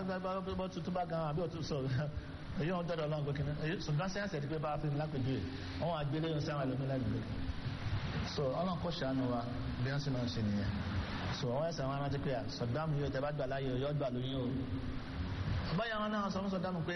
bọ́ tuntun bá gan àbí òtún sọ èyí wọn dọ́dọ̀ ọlọ́run pé kìnnìún èyí ṣùgbọ́n sẹ́yìn àti pé bá a fi lápèjú ẹ̀ wọ́n wá gbélé ohun sẹ́wọ̀n ẹlòmí lẹ́gbẹ̀ẹ́ so ọlọ́run kò ṣàánú wa bí wọ́n sì máa ń ṣe nìyẹn so wọ́n ẹ̀sẹ̀ wọn rántí pé à sọ̀dáàmù yóò tẹ́ bá gbà láyé yóò gbà lóyún o báyà wọn náà sọ fún sọ̀dáàmù pé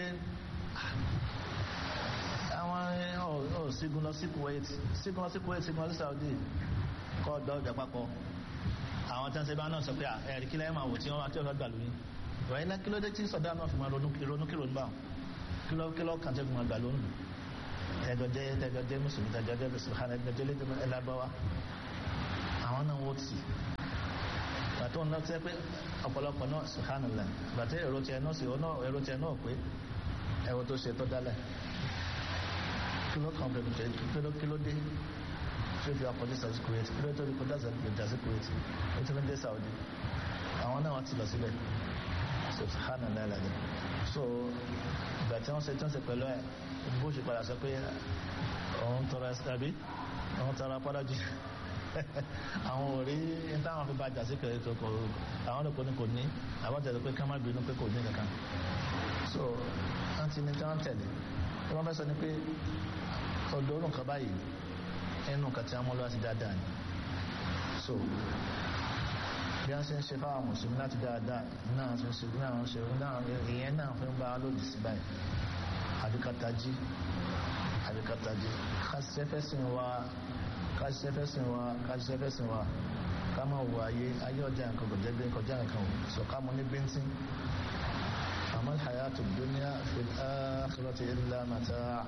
àwọn ọ̀ sígun lọ sí Kuwait sígun lọ sí Kuwait sígun lọ sí Saudi kọ́ ọ̀dọ́ ọ̀jà papọ̀ àwọn tí wọ́n ṣe bá náà sọ pé ẹ̀rí kílẹ̀ máa wò tí wọ́n tí wọ́n gbà lóyún ìwà ilẹ̀ kí ló dé tí sọ̀dá náà fi máa ronú ronú kí ronú bá wọn kí ló kí ló kàn tẹ́ fi máa gbà lónìí tẹ́jọ jẹ́ tẹ́jọ jẹ́ mùsùlùmí tẹ́jọ jẹ́ mùsùlùmí tẹ́jọ jẹ́ lédè ẹlábáwá àwọn náà wọ́n tì gbàtọ́ ń lọ́tẹ́ pé ọ̀pọ̀lọpọ̀ náà subhanallah gbàtẹ́ èrò tiẹ̀ náà sì èrò tiẹ̀ náà pé ẹ̀rọ tó ṣe tó dálẹ̀ kí ló kàn bẹ̀rẹ̀ kí ló dé tó fi akọ̀dé Saudi Kuwait kí ló tó fi kọjá Saudi Kuwait ó ti fi dé Saudi àwọn náà wọ́n ti lọ síbẹ̀ subhanallah alazim so ìgbà tí wọ́n ṣe tí wọ́n ṣe pẹ̀lú ẹ̀ bó ṣe padà sọ pé òun tọrọ ẹsẹ̀ àbí òun tọrọ apọ́dájì àwọn ò rí ní táwọn fi bá jà sí kẹrẹ tó kọ àwọn olùkọ́ ní kò ní àwọn tẹ̀lé pé ká má bínú pé kò ní kankan so wọ́n ti ní tí wọ́n tẹ̀lé tí wọ́n fẹ́ sọ ni pé ọ̀dọ́ òrùn kan báyìí ẹnu kan tí wọ́n mú lọ́wọ́ sí dáadáa ni so bí wọ́n ṣe ń ṣe fáwọn mùsùlùmí láti dáadáa náà ṣe ń ṣe náà ń ṣe náà ìyẹn náà fi ń bá lòdì sí báyìí àbíkatají àbíkatají kásìṣẹ́fẹ́sìn wa kásìṣẹ́fẹ́sìn wa kásìṣẹ́fẹ́sìn wa ká máa wọ ayé ayé ọjà nǹkan kò jẹ́ bí kọjá nǹkan o sọ ká mọ ní bíntín àmọ́ hayatu dunya fil akhirati illa mata'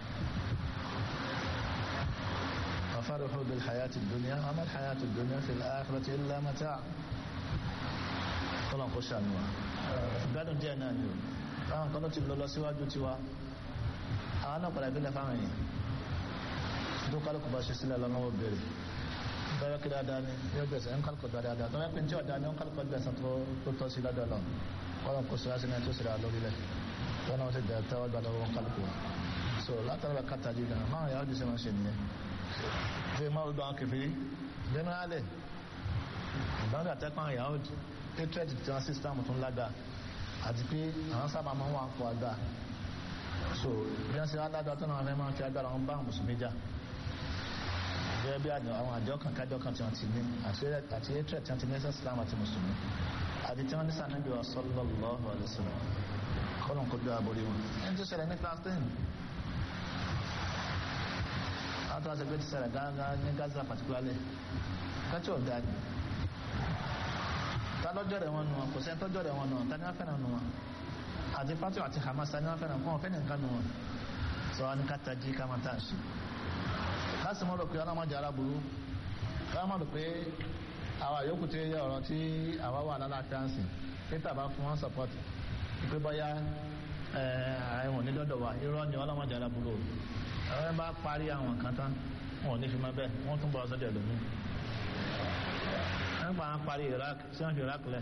وفرحوا بالحياة الدنيا وما الحياة الدنيا في الآخرة إلا متاع tọ́lọ̀ kó ṣàánú wa ìgbádùn díẹ̀ náà ni o táwọn kan ló ti lọ lọ síwájú tiwa àwọn náà padà ìbílẹ̀ fáwọn èèyàn tó kálukú bá ṣe sílẹ̀ lọ́nà bèrè tọ́wọ́ kí dáadáa ni yóò gbẹ̀sẹ̀ ń kálukú dáadáa tọ́wọ́ pé tí ọ̀dá ni ń kálukú gbẹ̀sẹ̀ tó tọ́ sí lọ́dọ̀ lọ kọ́lọ̀ kó síra sí náà tó síra lórílẹ̀ tọ́wọ́ náà ti dẹ̀ tẹ́wọ́ gbà lọ́wọ́ kálukú so látara kàtàjì gan máa yà á di sẹ́wọ̀n ṣe nìyẹn ṣe máa gbọ́ àwọn kẹfìrí generally ìbáwọ̀ àtẹ́kùn àwọn Yahudi hatred tí wọ́n system tún lága àti pé àwọn sábà máa ń wà pọ̀ àgbà so bí wọ́n ṣe alága tó náà fẹ́ máa fi agbára wọn bá mùsùlùmí jà gẹ́gẹ́ bí àwọn àjọ kan kájọ kan tí wọ́n ti ní àti hatred tí wọ́n ti ní ẹsẹ̀ Islam àti mùsùlùmí àti tí wọ́n ní sànẹ́bí wa sallallahu alaihi wasallam kọ́lọ̀ kó gbé àbórí wọn ẹni tó ṣẹlẹ̀ ní class ten àwọn tó wá sẹgbẹ́ ti ṣẹlẹ̀ gángan ní Gaza particularly kẹ́tí ọ̀gá ni ta lọ́jọ́ rẹ̀ wọn nù wọn kò sẹ́ni tọ́jọ́ rẹ̀ wọn nù wọn ta ni wọ́n fẹ́ràn nù wọn àti pátí àti Hamas ta ni wọ́n fẹ́ràn kọ́ wọn fẹ́ràn nǹkan nù wọn sọ wọn ni káta jí ká máa tà sí láti mọ́ rò pé ọlọ́mọdé aláburú káwọn mọ̀ rò pé àwa yòókù tí yẹ ọ̀rọ̀ tí àwa wà lálàáfíà ń sìn pété àbá fún wọn support pé bọ́yá àwọn onídọ́dọ̀ wa irọ́ ni ọlọ́mọdé aláburú àwọn bá parí àwọn kan tán wọn ò ní fi máa bẹ́ẹ̀ wọ́n tún bọ̀ ọ́sọ́dẹ̀ lómi wọ́n pa àwọn parí Iraq sí wọ́n fi Iraq lẹ̀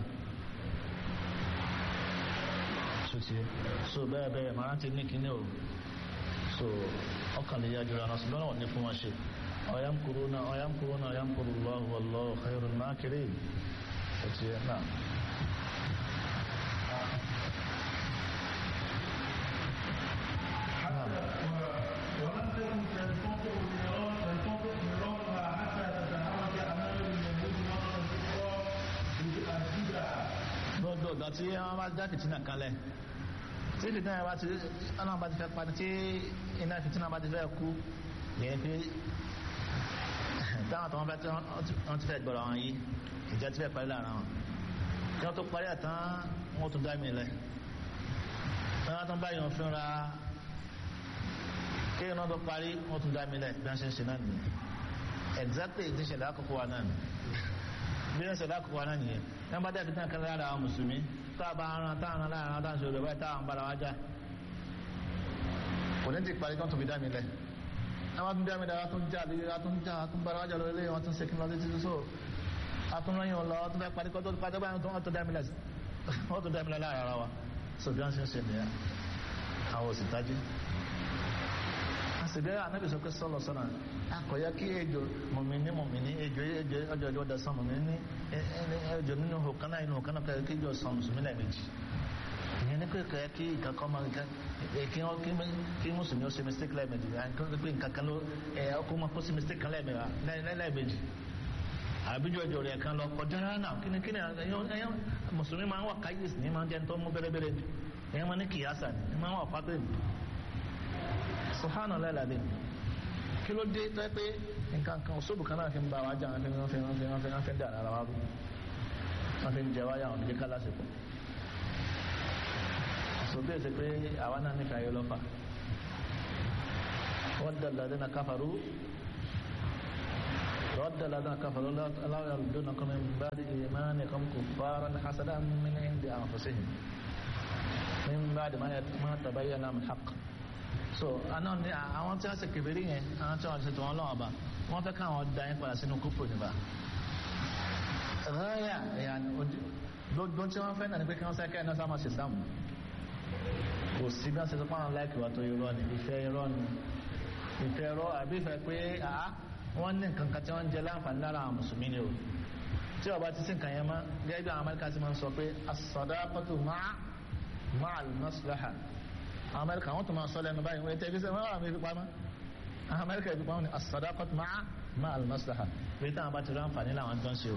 sotí so bẹ́ẹ̀ bẹ́ẹ̀ màá ti ní kíní o so ọkàn lè yájú ra nọ́ọ̀sì lọ́nà wọn ní fún wọn ṣe ọ̀yàmkúrúnà ọ̀yàmkúrúnà ọ̀yàmkúrúnlọ́hù wallahu khairul makirin sotí náà. ولم تكن تنفق ميراث تنفق ميراثها حتى تتعرض امام اليهود مره اخرى بأجدها gbogbo ọ̀dọ̀ tí wọ́n bá dá fìtínà kalẹ̀ tí fìtínà yẹn bá ti ọlọ́run bá ti fẹ́ padà tí iná fìtínà bá ti fẹ́ kú yẹn pé táwọn tó wọ́n fẹ́ tí wọ́n ti fẹ́ gbọ́dọ̀ àwọn yìí ìjà ti fẹ́ parí lára wọn kí wọ́n tó parí àtàn wọ́n tún dá mi lẹ̀ wọ́n tún bá yàn fínra kí wọ́n tó parí wọ́n tún dá mi lẹ̀ bí wọ́n ṣe ń ṣe náà nìyẹn exactly ti ṣẹlẹ̀ àkókò wa náà bí wọ́n ṣẹlẹ̀ àkókò wa náà nìyẹn ní wọ́n bá dẹ̀ fìtínà kan lára àwọn mùsùlùmí tá a bá ran tá a ran lára àwọn dáhùn ṣòro báyìí táwọn bára wá já kò ní ti parí kí wọ́n tún fi dá mi lẹ̀ àwọn tún dá mi dára tún já lórí tún já tún bára wá já lórí lẹ́yìn wọn tún ṣe kí wọ́n ti so atúnrẹ́yìn ọ̀lọ́ tún fẹ́ parí kọ́ tó padà báyìí wọ́n tún dá mi lẹ̀ wọ́n tún dá mi lẹ̀ lára ara wa so bí wọ́n ṣe ń ṣe nìyẹn àwọn òsì tají àṣìbẹ́ ànábì sọ pé sọ́lọ̀ sọ́nà akọ̀yá kí ejò mọ̀mìnì mọ̀mìnì ejò ejò ọjọ́ ìjọ ọdẹ sàn mọ̀mìnì ní ejò nínú hòkánná inú hòkánná kẹ́kẹ́ kí ejò sàn mùsùlùmí lẹ́ẹ̀mejì ìyẹn ní pé kẹ́ kí nǹkan kan máa nǹkan kí wọ́n kí kí mùsùlùmí ó ṣe mistake lẹ́ẹ̀mejì nǹkan pé nǹkan kan ló ẹ̀ ọkọ̀ máa kó sí mistake kan lẹ́ẹ̀mejì àbíjọ ìjọ rẹ̀ kan lọ kọjá náà kíni kíni ẹ̀yọ́ mùsùlùmí máa ń wà káyìsì ní máa ń jẹ́ tó mú bẹ́rẹ́bẹ́rẹ́ ni ẹ̀yọ́ máa ní kìyàsà ni máa ń wà pátó ni subhanahu lẹ́la dé kí ló dé tó pé nǹkan kan òṣòbù kan náà fi ń bá wa jà wọn fi wọn fi wọn fi wọn fi wọn fi ń dà lára wa rú wọn fi ń jẹ wáyà wọn fi jẹ ká lásìkò sọgbẹ́ ẹ̀sẹ̀ pé àwa náà nífẹ̀ẹ́ ayé lọ́fà wọ́n dà ládínà káfàrú رد الذين كفروا لا يردونكم من بعد إيمانكم كفارا حسدا من عند أنفسهم من بعد ما ما تبين لهم الحق so àná ni àwọn tí wọ́n ṣe kèfèrí yẹn àwọn tí wọ́n ṣe tó wọn lọ́wọ́ bá wọ́n fẹ́ káwọn da yín padà sínú kúfùrù níbà ráyà ẹ̀yà gbogbo tí wọ́n fẹ́ náà ni pé kí wọ́n sẹ́kẹ́ iná sáwọn ṣe sáàmù kò sí bí wọ́n ṣe tó pàwọn láìkì wà tó irọ́ ni ìfẹ́ irọ́ ni ìfẹ́ irọ́ àbí ìfẹ́ pé àá wọ́n ní nǹkan kan tí wọ́n ń jẹ láǹfààní lára àwọn mùsùlùmí ni o tí ọba ti sí nǹkan yẹn mọ́ gẹ́gẹ́ bí àwọn amẹ́ríkà ti máa ń sọ pé as-sadaqatu ma'a ma'al maslaha àwọn amẹ́ríkà wọ́n tún máa sọ lẹ́nu báyìí wọ́n tẹ́bí sẹ́wọ́n wà mí fi pamọ́ àwọn amẹ́ríkà fi pamọ́ ni as-sadaqatu ma'a ma'al maslaha pé táwọn bá ti rí àǹfààní làwọn jọ ń ṣe o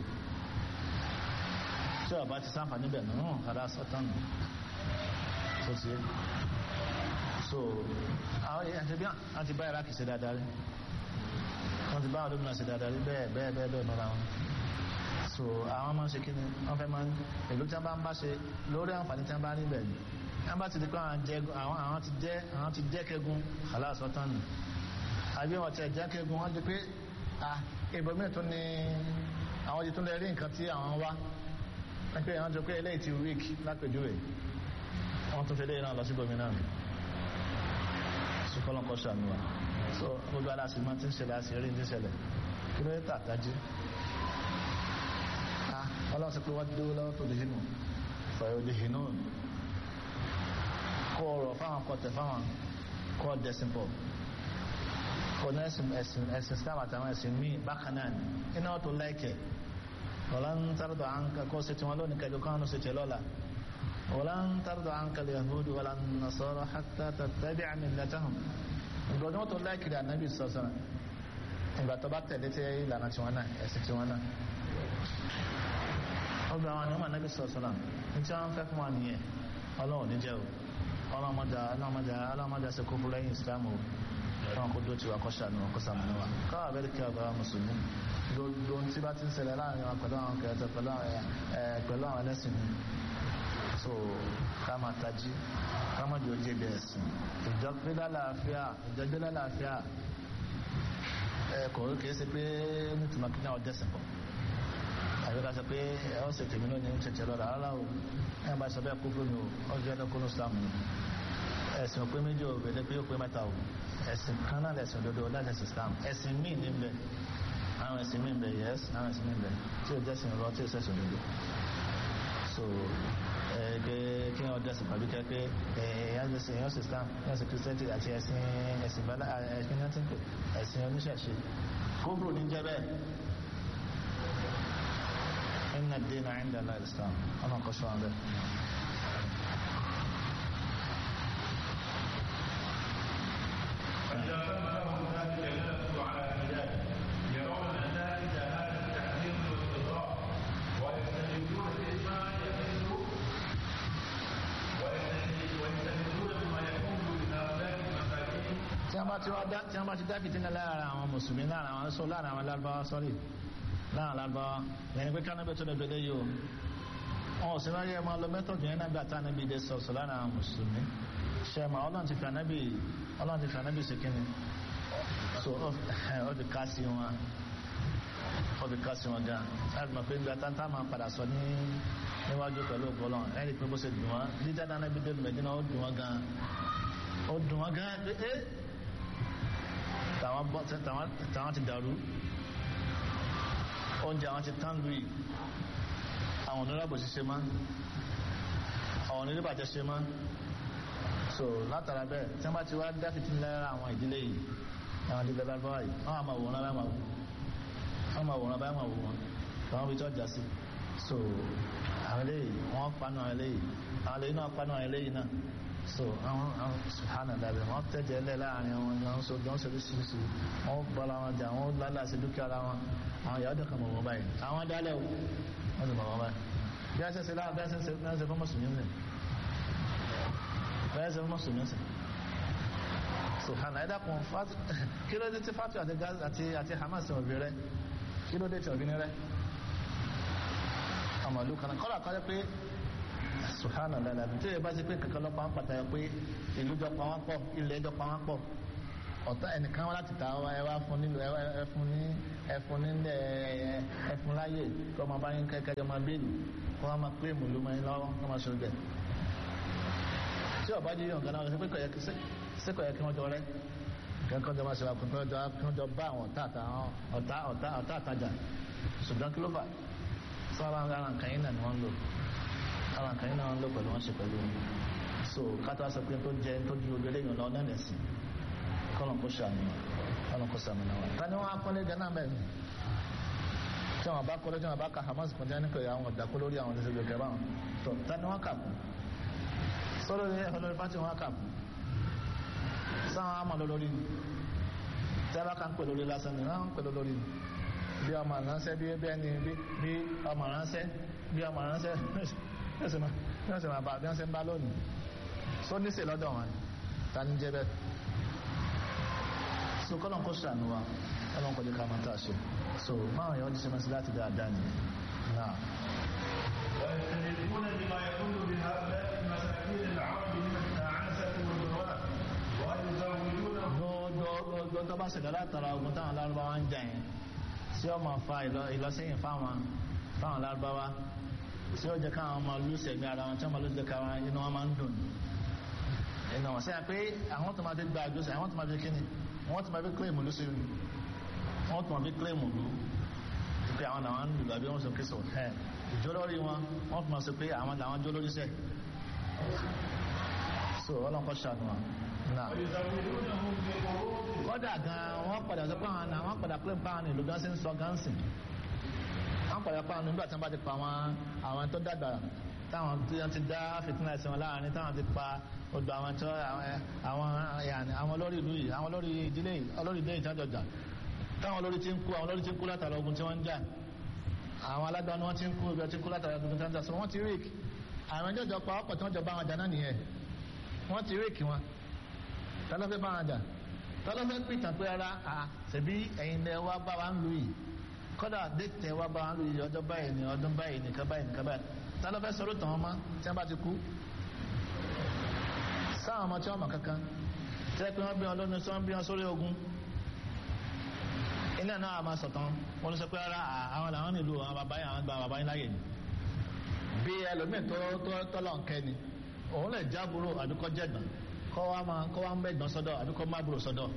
tí ọba ti sáǹfààní bẹ̀ náà kàdá sọ́tàn nù tó ti yé so àwọn èèyàn ti bí wọn ti bá iraq ṣe dáadáa rí wọ́n ti bá àwọn olómìnira ṣe dáadáa rí bẹ́ẹ̀ bẹ́ẹ̀ bẹ́ẹ̀ bẹ́ẹ̀ mọ́ra wọn so àwọn máa ń ṣe kíni wọ́n fẹ́ máa ń èlò tí wọ́n bá ń bá ṣe lórí àǹfààní tí wọ́n bá rí bẹ́ẹ̀ ni wọ́n bá ti di pé àwọn àwọn ti jẹ́ àwọn ti jẹ́ kẹ́gun aláàsọ tán nù àbí wọ́n ti ẹ̀ jẹ́ kẹ́gun wọ́n di pé ah ibòmíì tún ni àwọn ti tún lè rí nǹkan tí àwọn wá pé àwọn ti pé eléyìí ti weak lápèjúwe wọ́n tún fi eléyìí náà lọ sí ibòmíì náà sùkọ́lọ́kọ́ ṣàmì wa so gbogbo aláṣẹ máa ti ń ṣẹlẹ̀ àti eré ń ṣẹlẹ̀ kí ló tà dájú ah ọlọ́run sọ pé wọ́n dúró lọ́wọ́ tó lè hinú fọ̀yọ̀ lè hinú kọ́ ọ̀rọ̀ fáwọn kọtẹ̀ fáwọn kọ́ dẹ̀sìn pọ̀ kọ́ ní ẹ̀sìn ẹ̀sìn ẹ̀sìn Islam àtàwọn ẹ̀sìn míì bákan náà ni iná tó láìkẹ̀ ọ̀làn tàrọ̀dọ̀ àǹkà kọ́ sí tiwọn lónìí kẹjọ kan ló sì tẹ̀ lọ́la ọ̀làn tàrọ̀dọ̀ àǹkà lè yahudu wàlà nasara hatta tattabi'a millatahum ìgbọ̀dún wọn tó láìkiri ànábì sọ̀sọ̀rọ̀ ìgbà tó bá tẹ̀lé tí ìlànà tiwọn náà ẹ̀sìn tiwọn náà ọgbà àwọn àníwọ̀n ànábì sọ̀sọ̀rọ̀ ní tí wọ́n fẹ́ fún wa nìyẹn ọlọ́run níjẹ́ o ọlọ́mọdé ọlọ́mọdé ọlọ́mọdé ṣe kó fún lẹ́yìn ìsìlámù o wọn kó dóòtì wa kó ṣàánú wọn kó sàmúnú wa káwà bẹ́ẹ̀ kí ọgbà mùsùlùmí gbogbo tí bá ti ń ṣẹlẹ̀ láàrin wa pẹ̀lú àwọn kẹrẹtẹ pẹ̀lú àwọn ẹlẹ́sìn mi so ká máa tají ká má di ojú ibi ẹ̀sìn ìjọgbé lálàáfíà ìjọgbé lálàáfíà ẹ kò kìí ṣe pé nítorí kí náà dẹ́sìn pọ̀ àbí ká sọ pé ẹ ó ṣe tèmi lónìí ń ṣèṣe lọ́la rárá o ẹ bá sọ bẹ́ẹ̀ kú fún mi o ó jẹ́ ẹni kúrò Islam ni ẹ̀sìn òpé méjì ò bẹ̀rẹ̀ pé ó pé mẹ́ta o ẹ̀sìn kan náà lẹ̀sìn òdodo láti ẹ̀sìn Islam ẹ̀sìn míì ní bẹ̀ àwọn ẹ̀sìn míì bẹ̀ yẹ́s àwọn ẹ̀sìn míì bẹ̀ tí ò jẹ́sìn rọ tí ò sẹ̀sìn òdodo so pé kí wọ́n dẹ́sìn pàbí kẹ́ pé èèyàn ṣe èèyàn ṣe Islam èèyàn ṣe Christianity àti ẹ̀sìn ẹ̀sìn bala ẹ̀sìn náà ti ń pè ẹ̀sìn oníṣẹ̀ṣe kóbùrù ní jẹ́ bẹ́ẹ̀ inna ad-dina 'inda Allah al-Islam ọ̀nà kọ́ṣọ́ àwọn bẹ́ẹ̀. فإذا تم لهم ذلك ينافس على الهداية يرون نتائج هذا التحذير والاضطراب ويستدلون بما يحل ويستدلون بما يكون لهؤلاء المساكين tí wọ́n bá ti wá dá tí wọ́n bá ti dá fìtínà lára àwọn mùsùlùmí lára àwọn sọ lára àwọn lárúbáwá sọ́rí lára lárúbáwá yẹn pé kánábẹ́ tó lè gbẹdẹ yìí o wọn ò sí láyé ẹ máa lọ mẹ́tọ̀dù yẹn náà gbà tá ànábì dé sọ̀sọ̀ lára àwọn mùsùlùmí ṣẹ́mà ọlọ́run ti fi ànábì ọlọ́run ti fi ànábì sí kíni so ó fi ká sí wọn ó fi ká sí wọn gan láti mọ̀ pé gbàtà tá a máa padà sọ ní níwájú pẹ̀lú ọgbọ́lọ́ ẹ̀rí pé bó ṣe dùn wọn dídá dáná bí délùú mẹ́dínà ó dùn wọn gan ó dùn wọn gan pé ẹ́ tàwọn bọ́ tàwọn ti dàrú oúnjẹ àwọn ti tán lùi àwọn oníràbò ṣiṣẹ́ má àwọn onírìbàjẹ́ ṣe má so látara bẹ́ẹ̀ tí wọ́n bá ti wá dáfitì lára àwọn ìdílé yìí àwọn ìdílé lábáwá yìí wọ́n á máa wòran lára máa wò wọ́n máa wòran báyìí máa wò wọ́n àwọn ibi tí wọ́n jà sí so àwọn eléyìí wọ́n panu àwọn eléyìí àwọn eléyìí náà panu àwọn eléyìí náà so àwọn àwọn sùhánà dàbí wọ́n tẹ̀jẹ̀ lẹ̀ láàrin àwọn ìyàwó so bí wọ́n ṣe lóṣìṣì wọ́n bọ́ra wọn jà wọ́n lálẹ́ àti dúkìá ara wọn àwọn ìyàwó dẹ̀kan mọ̀ wọ́n báyìí àwọn dálẹ̀ o wọ́n sì mọ̀ wọ́n báyìí bí a ṣe ṣe láwọn bí a ṣe ṣe bí a ṣe fún mùsùlùmí nì bí a ṣe fún mùsùlùmí sìn sùhánà ẹ̀dá kan kí ló dé tí fatu àti àti Hamas ò bí rẹ kí ló dé tí ò bí ní rẹ ọmọ ìlú kan kọ́lá kọ́lá pé subhana lala tí yẹ bá ti pé kankan lọ pa wọn pàtàkì pé ìlú jọ pa wọn pọ̀ ilẹ̀ jọ pa wọn pọ̀ ọ̀tá ẹnìkan wọn láti ta ẹ wá fún nílò ẹ fún ní ẹ fún ní ẹ fún láyè kí ọmọ bá yín kẹkẹ ọmọ bẹ́ẹ̀lì kí wọ́n máa pé mùlú mọ́ yín lọ́wọ́ kí wọ́n máa ṣojú ẹ̀ tí ọba jí yàn ganan ṣe pé kọ̀ yẹ kí wọ́n jọ rẹ́ kẹ́kọ̀ọ́ jọ máa ṣe wà kí wọ́n jọ bá àwọn ọ̀tá àtajà ṣùgbọ́n kí ló fà sọ́ra ara nǹkan yín náà ni wọ́n ń lò ara nǹkan yín náà ń lò pẹ̀lú wọn ṣe pẹ̀lú so kátó sọ pé tó jẹ tó ju ojú eléyìn lọ náà nẹ̀sìn kọ́nà kó ṣàmì kọ́nà kó ṣàmì náà wà. ta ni wọ́n á kọ́lé gánà mẹ́rin tí wọ́n bá kọ́lé tí wọ́n bá ka Hamas kan jẹ́ nípa àwọn ọ̀dàkọ́ lórí àwọn ìṣèjọ kẹfà wọn tó ta ni wọ́n kà kú sọ́dọ̀ ní ẹ̀fọ́ lórí pátì wọn kà kú sáwọn àmọ́ lórí tí a bá kà ń pè lórí lásán ni wọ́n ń pè lórí bí ọmọ ránṣẹ́ bí ẹni bí ọmọ ránṣẹ́ bí ọmọ ránṣẹ́ yóò sì máa bá bí wọ́n ṣe ń bá lónìí só ní sè lọ́dọ̀ wọn ta ní jẹ́ bẹ́ẹ̀ so kọ́lọ̀ kó ṣàánú wa kọ́lọ̀ kó jẹ́ ká máa tà ṣe so máa yọ ọ́ ṣe máa sí láti dáadáa ni náà. ويستندون بما يقول بهؤلاء المساكين العرب من التعاسة والضراء ويزودونهم gbogbo tó bá ṣẹlẹ̀ látara ogun táwọn lárúbáwá ń jà yẹn tí ó máa fa ìlọsẹ́yìn fáwọn fáwọn lárúbáwá tí ó jẹ́ káwọn máa lùsẹ̀ ní ara wọn tí wọ́n máa lùsẹ̀ káwọn inú wọn máa ń dùn inú wọn sẹ́yìn pé àwọn tó máa fi gba àjọsẹ̀ àwọn tó máa fi kíni wọ́n tó máa fi kílèmù lù sí i wọ́n tó máa fi kílèmù lù pé àwọn làwọn ń lù àbí wọ́n sọ kíso ẹ̀ ìjọ lórí wọn wọ́n tó máa sọ pé àwọn làwọn jó lórí sẹ́ so ọlọ́kọ̀ ṣàánú wọn náà ويزودونهم بقروض kọ́dà gan wọ́n padà sọ pé àwọn àwọn padà pé pa àwọn ìlú gan sí ń sọ gan sìn wọ́n padà pa àwọn nígbà tí wọ́n bá ti pa àwọn àwọn tó dàgbà táwọn tí wọ́n ti dá fìtínà sí wọn láàrin táwọn ti pa odò àwọn tó àwọn yàní àwọn olórí ìlú yìí àwọn olórí ìdílé yìí olórí ìdílé ìtajọjà táwọn olórí ti ń kú àwọn olórí ti ń kú látara ogun tí wọ́n ń jà àwọn alágbára ni wọ́n ti ń kú ibi ọtí kú látara ogun tí wọ́n ń jà so wọ́n ti ríkì àwọn ẹjọ́ jọ pa ọ̀pọ̀ tí wọ́n jọ bá wọn jà náà nìyẹn wọ́n ti ríkì wọn tọ́lọ́fẹ́ bá wọn jà tọ́lọ́fẹ́ pìtàn pé ara à ṣèbí ẹ̀yin lẹ wá bá wa ń lu yìí kọ́dà dẹ́tẹ̀ wá bá wa ń lu yìí ọjọ́ báyìí ní ọdún báyìí nìkan báyìí nìkan báyìí tọ́lọ́fẹ́ sọ̀rọ̀ tàn wọ́n mọ́ tí wọ́n bá ti kú sáwọn ọmọ tí wọ́n mọ̀ kankan tẹ́ pé wọ́n bí wọn lónìí tí wọ́n bí wọn sórí ogun ilé náà a máa sọ̀tàn wọn ló sọ pé ara àwọn làwọn nílùú àwọn bàbá yìí àwọn gba bàbá yìí láyè ni bí ẹlòmíì tó tọ́lọ̀ ń kẹ́ ni òun lè jábúrò àdúkọ́ jẹ̀gbọ́n kọ́ wa máa kọ́ wa ń bẹ̀gbọ́n sọ́dọ̀ àbí kọ́ má búrò sọ́dọ̀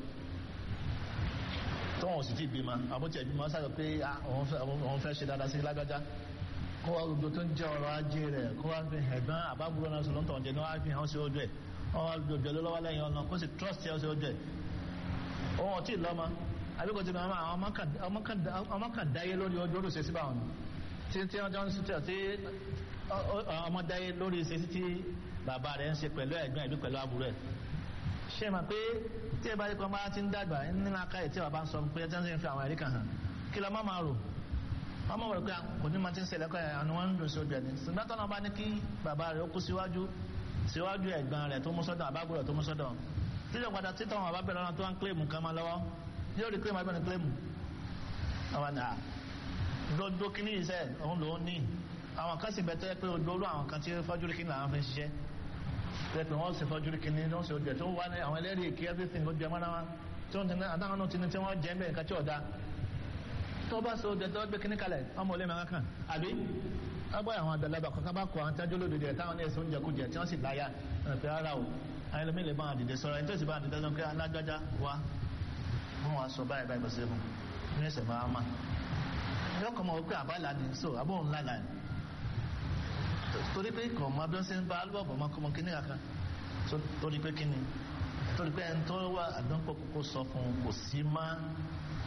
tó wọn ò sì ti bímọ àbótí ẹ̀bímọ sáré pé òun fẹ́ ṣe dáadáa sí lágbájá kó wa gbogbo tó ń jẹ́ ọrọ̀ ajé rẹ̀ kó wa fi ẹ̀gbọ́n àbábúrò náà sọ̀rọ̀ ń tọ̀wọ̀n jẹ́ ní wọ́n á fi hàn sí ojú ẹ̀ wọ́n wá gbogbo ẹ̀ lọ́wọ́ lẹ́yìn ọ̀nà kó sì trust ẹ̀ sí ojú ẹ̀ òun ò tí ì lọ́mọ àbí kò tí ì lọ́mọ àwọn ọmọ kan dáyé lórí ojú olùṣe síbà wọn tí tí wọ́n jọ ń sítẹ̀ tí ọmọ dáyé lórí ìṣesí tí bàbá rẹ̀ ń ṣe pẹ̀lú ẹ̀gbọ́n ìbí pẹ̀lú àbúrò ẹ̀ ṣe mà pé tí ẹ bá rí kan bá ti ń dàgbà nínú akáyè tí bàbá ń sọ pé ẹjọ́ ń fi àwọn ẹ̀rí kan hàn kí lọ má máa rò wọ́n mọ̀ wọ́n pé kò ní máa ti ń ṣẹlẹ̀ kọ́ àwọn wọn ń dùn sí ojú ẹni ṣùgbọ́n tọ́nà bá ní kí bàbá rẹ̀ ó kú síwájú síwájú ẹ̀gbọ́n rẹ̀ tó mú sọ́dọ̀ àbábúrò tó mú sọ́dọ̀ títọ̀ padà títọ̀ wọn bá bẹ̀rẹ̀ ọ̀nà tó wá ń kílèmù kan máa lọ́wọ́ yóò rí kílèmù abẹ́ni kílèmù àwọn àná dodo kíní iṣẹ́ òun lòún ní àwọn kan sì bẹ̀tẹ́ pé odoro àwọn kan tí fọ́jú rí kíní làwọn fi ń ṣiṣẹ́ pẹ̀pẹ̀ wọ́n sì fọ́jú rí kíní lọ́sẹ̀ ojú ẹ̀ tó wà ní àwọn ẹlẹ́rìí èké everything ó jẹ mọ́ra wọn tí wọ́n ti ní àdáwọn náà ti ní tí wọ́n jẹ́ bẹ́ẹ̀ nǹkan tí ọ̀dà tó bá so ojú ẹ̀ tó gbé kíní kalẹ̀ ọmọ olè mẹ́rin kan àbí agbọ́ àwọn àdàlábà kankan bá kọ àwọn tájú lódìdí ẹ̀ táwọn ní ẹ̀sùn oúnjẹ kújẹ tí wọ́n sì láyà pé ara o àwọn ẹlòmíì lè bá wọn dìde sọ̀rọ̀ ẹni tó sì bá wọn dìde sọ pé alágbájá wa wọn wá sọ báyìí báyìí bó ṣe fún ní ẹsẹ̀ máa ma yọkọ̀ mọ̀ wípé àbálà ni so àbóhùn lálà ni torí pé kò mọ bí wọ́n ṣe ń bá alúbọ̀bọ̀ ọmọkọmọ kíní kankan torí pé kíni torí pé ẹni tó wà àdánpọ̀ kókó sọ fún un kò sí má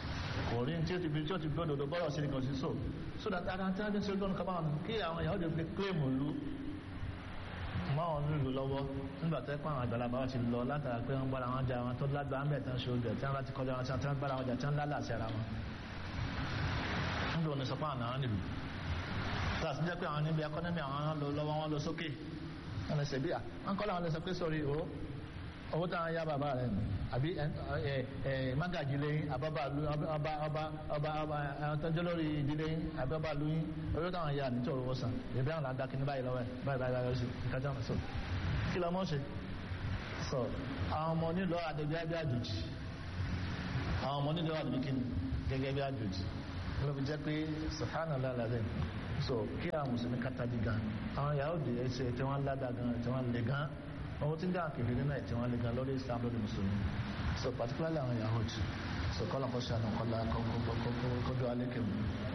kò rí tí ó ti fi tí ó ti fi òdòdó bọ́rọ̀ sí nìkan sí so so that ara tí wọ́n ti ṣe gbọ́n kaba wọn kí àwọn ìyàwó lè fi kílèmù lu mọ́ wọn nílùú lọ́wọ́ nígbà tó pé àwọn àgbàlagbà wọn ti lọ látara pé wọ́n gbára wọn jà wọn tó lágbàá ń bẹ̀ tán ṣe oúnjẹ tí wọ́n bá ti kọjá wọn tí wọ́n gbára wọn jà tí wọ́n lálà sí ara wọn níbi òní sọ pé àwọn àwọn nílùú láti jẹ́ pé àwọn níbi akọ́nẹ́mì àwọn lọ lọ́wọ́ wọn lọ sókè wọn lè ṣe bí à wọn kọ́ làwọn lè sọ pé sórí o owó táwọn yá bàbá rẹ̀ nù àbí mágàjì lẹ́yìn àbábà lu ọba ọba ọba ọba tọ́jú lórí ìdílé yín àbí ọba lu yín owó táwọn yá nítorí owó san ìbí àwọn làdá kí ní báyìí lọ́wọ́ ẹ̀ báyìí báyìí báyìí sí ìkájá wọn sọ kí lọ́mọ ṣe sọ àwọn ọmọ nílò àdébí àbí àjòjì àwọn ọmọ nílò àdébí kí ni gẹ́gẹ́ bí àjòjì ló fi jẹ́ pé subhanallah lazim so kí àwọn mùsùlùmí kátàdí gan àwọn Yahudi ẹsẹ̀ tí wọ́n ládà gan tí wọ́n lè gan ohun tí ń dá kèfèrè nínú ẹ̀ tí wọ́n lè gan lórí Islam lórí mùsùlùmí so particularly àwọn Yahudi so kọ́lọ̀ kọ́ ṣàánú kọ́lá kọ́dọ̀ alékèmù.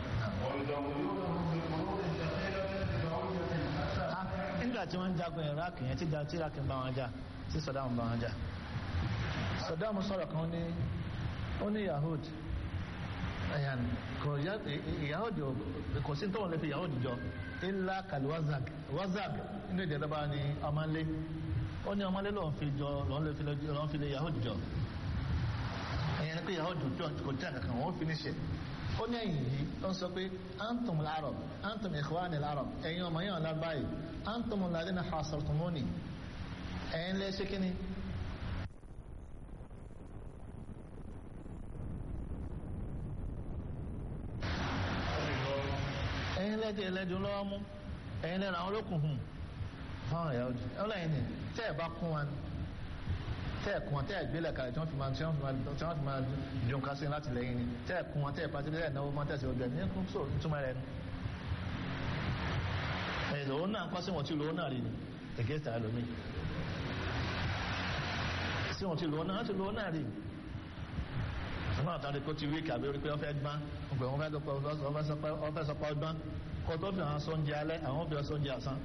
nígbà tí wọ́n ń jagun Iraq yẹn tí Iraq ń bá wọn jà tí Saddam bá wọn jà Saddam sọ̀rọ̀ kan ní ó ní Yahudi ayan kò yahudi kò sí tó wọn lè fi yahudi jọ illa kal wazag wazag inú èdè lọ́ba ni ọmọlé ó ní ọmọlé lọ́n fi jọ lọ́n fi lè yahudi jọ ẹ̀yẹn pé yahudi jọ kò tí a kankan wọ́n fi ní ṣe ó ní ẹ̀yìn yìí ó ń sọ pé antum al-arab antum ikhwani al-arab ẹ̀yin ọmọ yẹn ọ̀la báyìí antum alladhina hasartumuni ẹ̀yin lẹ́ ṣe kíni ẹ̀yin lẹ́dí ẹlẹ́dùn lọ́wọ́ mú ẹ̀yin lẹ́nu àwọn olókùn hùn fáwọn ẹ̀yà ojú ọlọ́yin ni tẹ́ ẹ̀ bá kún wa ni tẹ́ ẹ̀ kún wọn tẹ́ ẹ̀ gbélé kalẹ̀ tí wọ́n fi máa tí wọ́n fi máa dùn ká sí láti lẹ́yìn ni tẹ́ ẹ̀ kún wọn tẹ́ ẹ̀ pàṣẹ tẹ́ ẹ̀ náwó máa tẹ̀sí ọgbẹ́ ní kún so ìtumọ̀ rẹ̀ ni. ẹ̀ lòó náà kọ́ sí wọn tí lòó náà rí ni against our lomi sí wọn tí lòó náà tí lòó náà rí ni ọmọ àtàrí kó ti wí kàbí orí pé wọ́n fẹ́ gbọ́n ọgbẹ̀ wọn fẹ́ sọpọ̀ wọ́n fẹ́ sọpọ̀ ọgbọ́n kó tó fi àwọn sóúnjẹ alẹ́ àwọn òbí sóúnjẹ àsán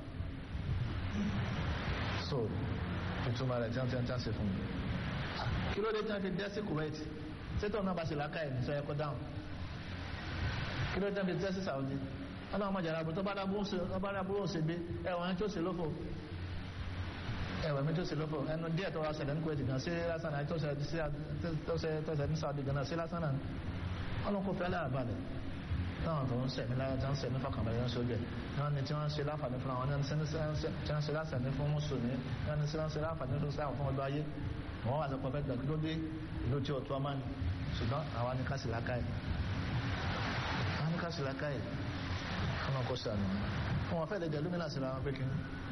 so ìtumọ̀ rẹ̀ tí wọ́n ti ń tàṣe fún mi kí ló dé tí wọ́n fi dẹ́ sí Kuwait títọ́ náà bá ṣe láká ẹ̀ nísọ ẹ̀kọ́ dáhùn kí ló dé tí wọ́n fi dẹ́ sí Saudi ọlọ́run ọmọ jàrá tó bá dábúrò ṣe gbé ẹ̀wọ̀n tó ṣe lófò ẹwà mi tó ṣe lọ́pọ̀ ẹnu díẹ̀ tó wá ṣẹlẹ̀ ní Kuwait gan sí lásán náà tó ṣẹlẹ̀ ní Saudi gan sí lásán náà ọlọ́run kò fẹ́ aláàbàlẹ̀ táwọn tó ń sẹ̀mí lára tó ń sẹ̀mí fọkànbalẹ̀ ń sójú ẹ̀ náà ni tí wọ́n ń ṣe láǹfààní fún àwọn tí wọ́n ń ṣe láǹfààní fún mùsùlùmí náà ni tí wọ́n ń ṣe láǹfààní fún sáà fún ọdún ayé wọ́n wà sọpọ̀ fẹ́ gbàgbé lóde ìlú tí ọ̀tún ọmọ ni ṣùgbọ́n àwa ní kásì lákàyè àwa ní kásì lákàyè fún ọkọ̀ sànù fún wọn fẹ́ lè jẹ́ lómìnà sí ara wọn pé kí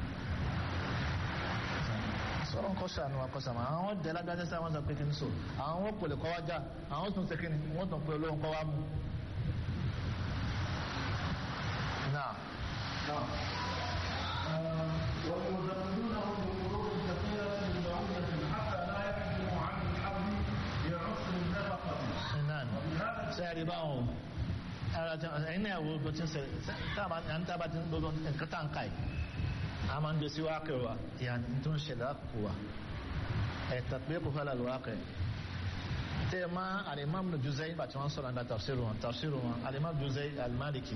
sọ́rọ̀ kọ́ sànù àkọsàmà àwọn jẹ́ lágbàjẹ́ sí àwọn sọ pé kí ní so àwọn wọ́n pòlè kọ́ wá já àwọn tún ṣe kí ni wọ́n tún pé olóhùn kọ́ wá mú. náà. ويزودونه بقلوب كثيرة من بعوضة حتى لا يحجم عن الحرب يعص النفقة náà sẹ́ẹ̀rì báwọn ara tí ẹ̀yin náà wo bó ti ń ṣe táàbà ń tábà ti ń gbogbo nǹkan tá à ń ka yìí a máa ń gbé sí wákẹ́ wa ìyàní tó ń ṣẹlẹ̀ àkókò wa ẹ̀ tàbí kò fẹ́ lálẹ́ wákẹ́ tẹ́ ẹ máa alimam nu juzai bàtí wọ́n sọ̀rọ̀ nípa tafsiru wọn tafsiru wọn alimam juzai alimaliki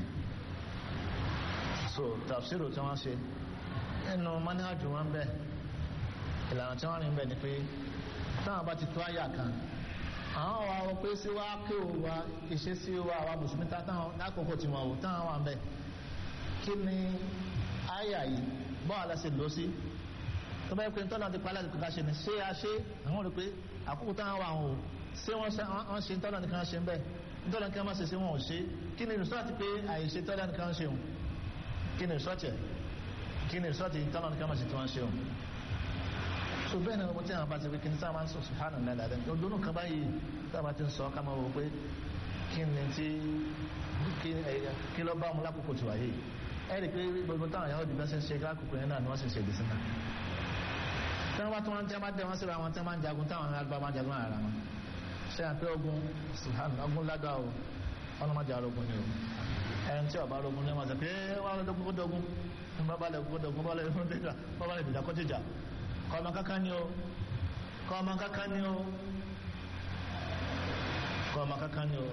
so tafsiru tí wọ́n ṣe nínú manhaju wọn bẹ́ẹ̀ ìlànà tí wọ́n rìn bẹ́ẹ̀ ni pé táwọn bá ti tó àyà kan àwọn wa wọ pé sí wá kí o wa ìṣesí wa àwa mùsùlùmí táwọn lákòókò tí wọn wò táwọn wà ń bẹ kí ni àyà yìí bọ́ọ̀ aláṣẹ lọ sí tó bá yẹ pé tọ́lá ti palẹ́ àti ṣe ni ṣé a ṣe àwọn rò pé àkókò táwọn wà wọn o ṣé wọ́n ṣe tọ́lá nìkan ṣe ń bẹ̀ tọ́lá nìkan máa ṣe sí wọn ò ṣe kí ni rìsọ́ọ̀tì pé àìṣe tọ́lá nìkan ṣe wọn kí ni rìsọ́ọ̀tì ẹ̀ kí ni rìsọ́ọ̀tì tọ́lá nìkan máa ṣe tí wọ́n ṣe wọn so bẹ́ẹ̀ ni ọmọdé àwọn bá ti fi kí ní sáà máa ń sọ sùhánù lẹ́la rẹ̀ ọdún kan báyìí sáà bá ti ń sọ ká máa wò pé kí ni tí kí lọ bá ọmọ lákòókò tí wáyé ẹ rí i pé gbogbo táwọn ìyàwó ìdìbò ṣe ń ṣe lákòókò yẹn náà ni wọ́n sì ń ṣe ìdí sínú. tí wọ́n bá tí wọ́n tí wọ́n bá dé wọ́n síra wọn tí wọ́n máa ń jagun táwọn àgbà máa jagun ara wọn. ṣé àpé ogun sùhánù ogun lágbá o ọlọ́mọdé arógun ni o ẹni tí ọba arógun ni wọ́n sọ pé wọ́n á lọ́dọ́gun kódógun bábá lẹ̀ kódógun bábá lẹ̀ dìdà kọ́tíjà kọ́mọ kankan ni o kọ́mọ kankan ni o kọ́mọ kankan ni o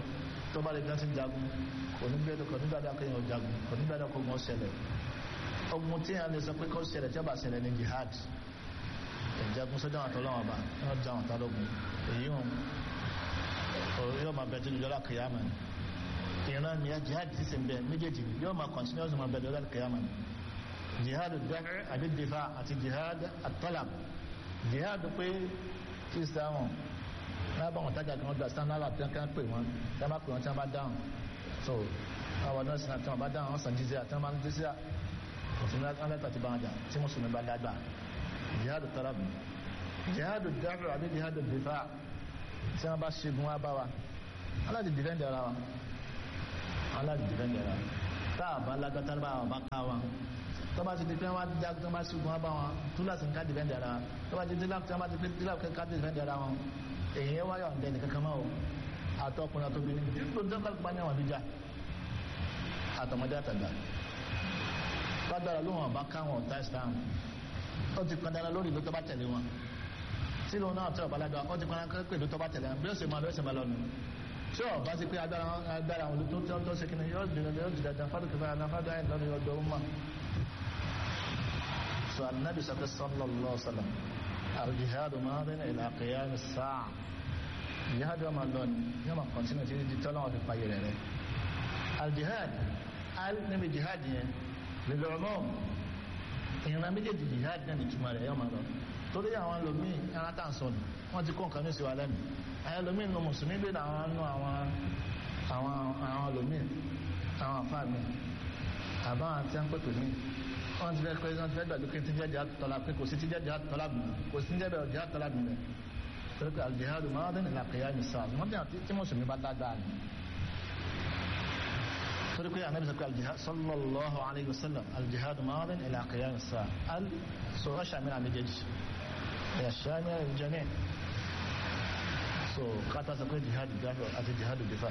tó bá lè gbá sí jagun kò ní gbẹ́dọ̀ kò ní gbẹ́dọ̀ kéèyàn jagun kò ní gbẹ́dọ̀ kó gbọ́n ṣẹlẹ̀ ogun tí a lè sọ pé kó ṣẹlẹ̀ tí ó bá ṣẹlẹ̀ ní jihad ìjagun sójà àwọn àtọ́lọ́wọ̀n bá wọ́n já àwọn àtọ́lọ́gun èyí hàn yóò máa bẹ̀rẹ̀ lọ́la kìyàmà ìran ni jihad ti sì ń bẹ méjèèjì yóò máa continuous máa bẹ̀rẹ̀ lọ́la kìyàmà jihad dẹ́rẹ́ àbí difa àti jihad at-talab jihad pé tí sáwọn lábà wọn tájà kí wọn gba standard àti kí wọn pè wọn tí wọn bá pè wọn tí wọn bá dáhùn so àwọn nọ́ọ̀sì náà tí wọn bá dáhùn wọn sàn jíjẹ àti wọn bá ń jíjẹ òfin lẹ́tà ti bá wọn jà tí mùsùlùmí bá dágbà jihad talab jihad dẹ́rẹ́ àbí jihad difa tí wọ́n bá ṣẹ́gun wá bá wa aláàdì dìfẹ́ndì ara wa aláàdì dìfẹ́ndì ara wa tá a bá lágbátá bá wa bá ká wa tó bá ti di pé wọ́n já tó bá ṣẹ́gun wá bá wa túláàsì ń ká dìfẹ́ndì ara wa tó bá ti di láti wọ́n bá ti pé dílà ká dìfẹ́ndì ara wa èyí ẹ wáyọ̀ ǹdẹ́ nìkan kan máa o àtọkùnrin àtọbìnrin nígbà tó kálukú bá ní àwọn àbíjà àtọmọdé àtàgbà lágbára ló wọn bá káwọn ọ̀tá ìsìlámù ó ti kan dára lórí ìlú tó bá tẹ̀lé wọn tí lóun náà tẹ ọ̀bálágbá ó ti pọn pé ìlú tó bá tẹ̀lé bí ó sì máa bí ó sì máa lọ nù tí ó bá ti pé agbára agbára àwọn olùtó tó tó ṣe kíni yóò dìde yóò dìde dàn fádùkì fún àná fádùkì àyìn lọ́nà ọdọ ọmọ. sọ anabi sọ pé sallallahu sallam al-jihadu maadin ila qiyam as-sa'a jihadu ọmọ lọ ni yóò máa kọ́ntínú tí di tọ́lá wọn fi pa yẹrẹ rẹ. al-jihad al níbi jihad yẹn lil umum ìran méjèèjì jihad náà ní túmọ̀ rẹ̀ yóò máa lọ torí àwọn ẹlòmíì ara tá à ń sọ ni wọ́n ti kó nǹkan ní ìsìwà lẹ́nu àwọn ẹlòmíì nù mùsùlùmí bí àwọn nù àwọn àwọn àwọn ẹlòmíì àwọn àfáà mi àbá àwọn tí wọ́n pè pè mí wọ́n ti fẹ́ pé wọ́n ti fẹ́ gbàgbé kí n ti jẹ́ jihad tọ́lá pé kò sí ti jẹ́ jihad tọ́lá bì kò sí ti jẹ́ bẹ̀rẹ̀ jihad tọ́lá bì rẹ̀ torí pé al-jihadu maadin ila qiyam as-sa'a wọ́n bí àwọn tí mùsùlùmí bá dáadáa ni torí pé anabi sọ pé aljihad sallallahu alayhi wa sallam aljihad maadin ila qiyam as-sa'a al so ọ̀ṣà mi náà méjèèjì يشاني الجميع so kata sọ pé jihad dafa àti jihad difa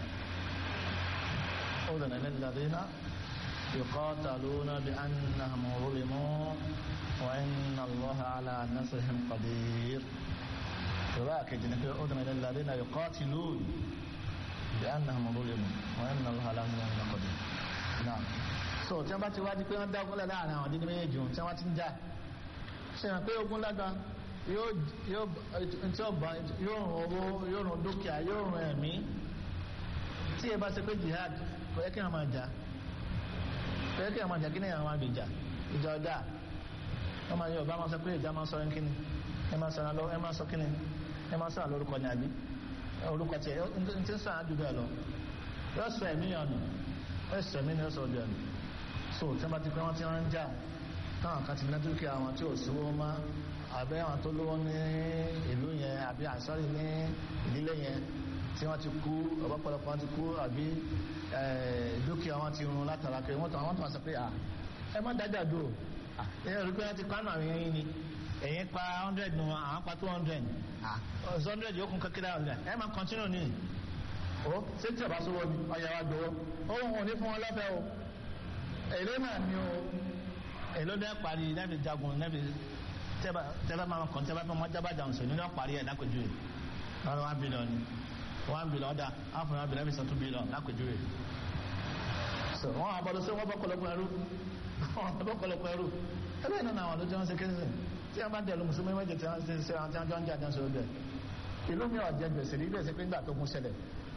أذن للذين يقاتلون بأنهم ظلموا وإن الله على نصرهم قدير فذاك جنك أذن للذين يقاتلون بأنهم ظلموا وإن الله على نصرهم قدير نعم so tí wọ́n bá ti wá di pé wọ́n dá ogunlẹ̀ láàrin àwọn dídí méjèèjì tí wọ́n ti ń jà ṣe hàn pé ogun lágbá yóò yóò tí ó bá yóò rùn owó yóò rùn dúkìá yóò rùn ẹ̀mí tí ẹ bá ṣe pé jihad kò yẹ kí wọn máa jà kò yẹ kí wọn máa jà kí ni àwọn máa gbèjà ìjà ọjà wọn máa yọ ọba máa sọ pé ìjà máa sọ ẹ kíni ẹ máa sọ ẹ máa sọ kíni ẹ máa sọ àlórúkọ ní àbí orúkọ tiẹ n ti sọ àdúgbò ẹ lọ yóò sọ ẹ̀mí ọ̀nà yóò sọ ẹ̀mí ni yóò sọ ọdún ẹ̀mí so tí wọn bá ti pé wọn ti wọn ń jà táwọn kan ti ní dúkìá wọn tí ò sówó máa àbẹ́ àwọn tó lówó ní ìlú yẹn àbí àsọ́rí ní ìdílé yẹn tí wọ́n ti kú ọ̀pọ̀lọpọ̀ wọn ti kú àbí dúkìá wọn ti run látara pé wọ́n tó àwọn tó wọn sọ pé ẹ má dájà dùn ẹ rí pé wọ́n ti pánù àwọn yẹn ni ẹ̀yin pa hundred nù àwọn pa two hundred hundred yóò kún kékeré hundred ẹ máa continue ní o ṣé tí ọba sọ wọ́n ni ọ̀yà wa gbowó ohun ò ní fún wọn lọ́fẹ̀ẹ́ o èrè náà ni o èló dẹ́ parí nẹ́ẹ̀fì jagun nẹ́ẹ̀fì tẹ́bá máa kàn tẹ́bá máa jábá jà ǹsọ̀ nínú àparí ẹ̀ lápèjúwe ọ̀rọ̀ one billion ni one billion ọ̀dà half one billion ẹ̀fì sọ two billion lápèjúwe. so wọn àbọ̀dọ̀ sí wọn bọ́ kọlọ́kọ ẹrú wọn bọ́ kọlọ́kọ ẹrú ẹgbẹ́ iná náà wọn ló jẹ́ wọn ṣe kéde tí wọn bá dẹ̀lu mùsùlùmí méje tí wọn ṣe ṣe àwọn tí wọn jọ ń jà jọ ń sọ bẹ́ẹ̀ ìlú mi ọ̀jẹ̀ gbèsè rí bẹ́ẹ̀ sí pé nígbà tó kún ṣẹlẹ̀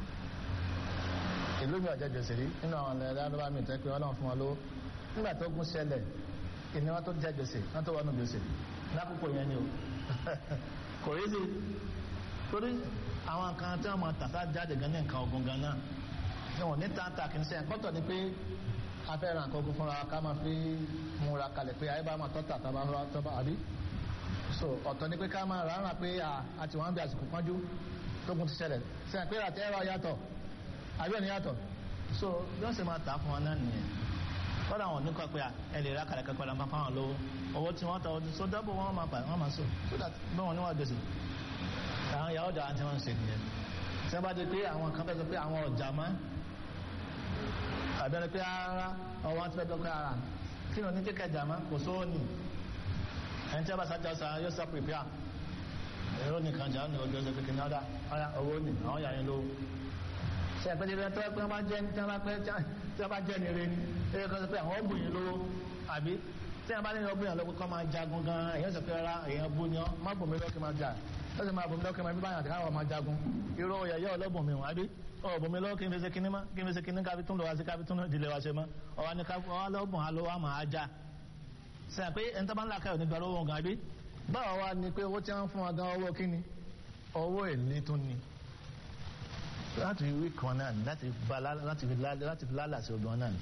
ìlú mi ọ̀jẹ̀ gbèsè rí nínú àwọn ẹ̀rọ alọ́ba mi tẹ́ pé ọlọ́run fún wọn lówó nígbà tó kún ṣẹlẹ̀ ìní wọn tó jẹ gbèsè wọn tó wọnú gbèsè lákòókò yẹn ni o kò rí sí torí àwọn nǹkan tí wọn máa tàfà jáde gan ní nǹkan ogun gan náà ní wọn ní tàǹtà kì í ṣe ẹ̀kọ́tọ̀ ni pé a fẹ́ ra nǹkan ogun fúnra ká máa fi múra kalẹ̀ pé ayé bá máa tọ́ta tàbá tọ́ba àbí so ọ̀tọ̀ ni pé ká máa rà á rà pé àti wọn bí àsìkò pọ́njú tógun ti ṣẹlẹ̀ ṣe pé àti ẹ̀rọ yàtọ̀ àbí ẹ̀ni yàtọ̀ so bí wọ́n ṣe máa tà fún wọn náà nìyẹn kọ́dà wọn nípa pé ẹ lè ra kàlẹ́ kẹ́kọ̀ọ́ lọ́mọ fáwọn lówó owó tí wọ́n tọ́ so dábò wọn máa pa wọ́n máa so so that bí wọn níwọ̀n gbèsè àwọn ìyàwó ọjà tí wọ́n ń ṣe nìyẹn tí wọ́n bá di pé àwọn kan fẹ́ sọ pé àwọn ọjà mọ́ àbẹ̀rẹ̀ pé ara ọwọ́ ti fẹ́ sọ pé ara kí ni oníkẹ́kẹ́ jà mọ́ kò sówó nì ẹni tí wọ́n bá sájà sa yóò sọ pèpè à èrò nìkan jà ní ọjọ́ ìṣẹ́ kékeré ọ̀dà ọ̀yà owó nì àwọn yà yín lówó ṣe àpẹẹrẹ bí wọ́n pẹ́ wọ́n jẹ́ tí wọ́n bá pẹ́ tí wọ́n bá jẹ́ ní ire ni ẹ̀yẹ kan sọ pé àwọn ọ̀gbìn yìí lówó àbí tí wọ́n bá ní ọgbìn yìí lọ́wọ́ kọ́ máa jagun gan èyàn sọ pé rárá èyàn bú ni ọ́ má bò mí lọ́kì máa jà lọ́sẹ̀ máa bò mí lọ́kì máa bí báyà àti káwọn máa jagun irú yẹ̀yẹ́ ọlọ́bùn mi wọ́n àbí ọ̀ bò mí lọ́wọ́ kí n fi ṣe kinní mọ́ kí n fi ṣe kinní kábi tún lọ wá sí kábi tún ìdílé wa ṣe mọ́ ọ̀wá ni ọwá lọ́bùn á lọ wá máa já ṣe pé ẹni tó bá ń là káyọ̀ nígbà owó gan àbí báwo wá ni pé owó tí wọ́n fún wa gan owó kíni owó èlé tún ni láti wí kan náà láti fi lálà sí ogun náà ni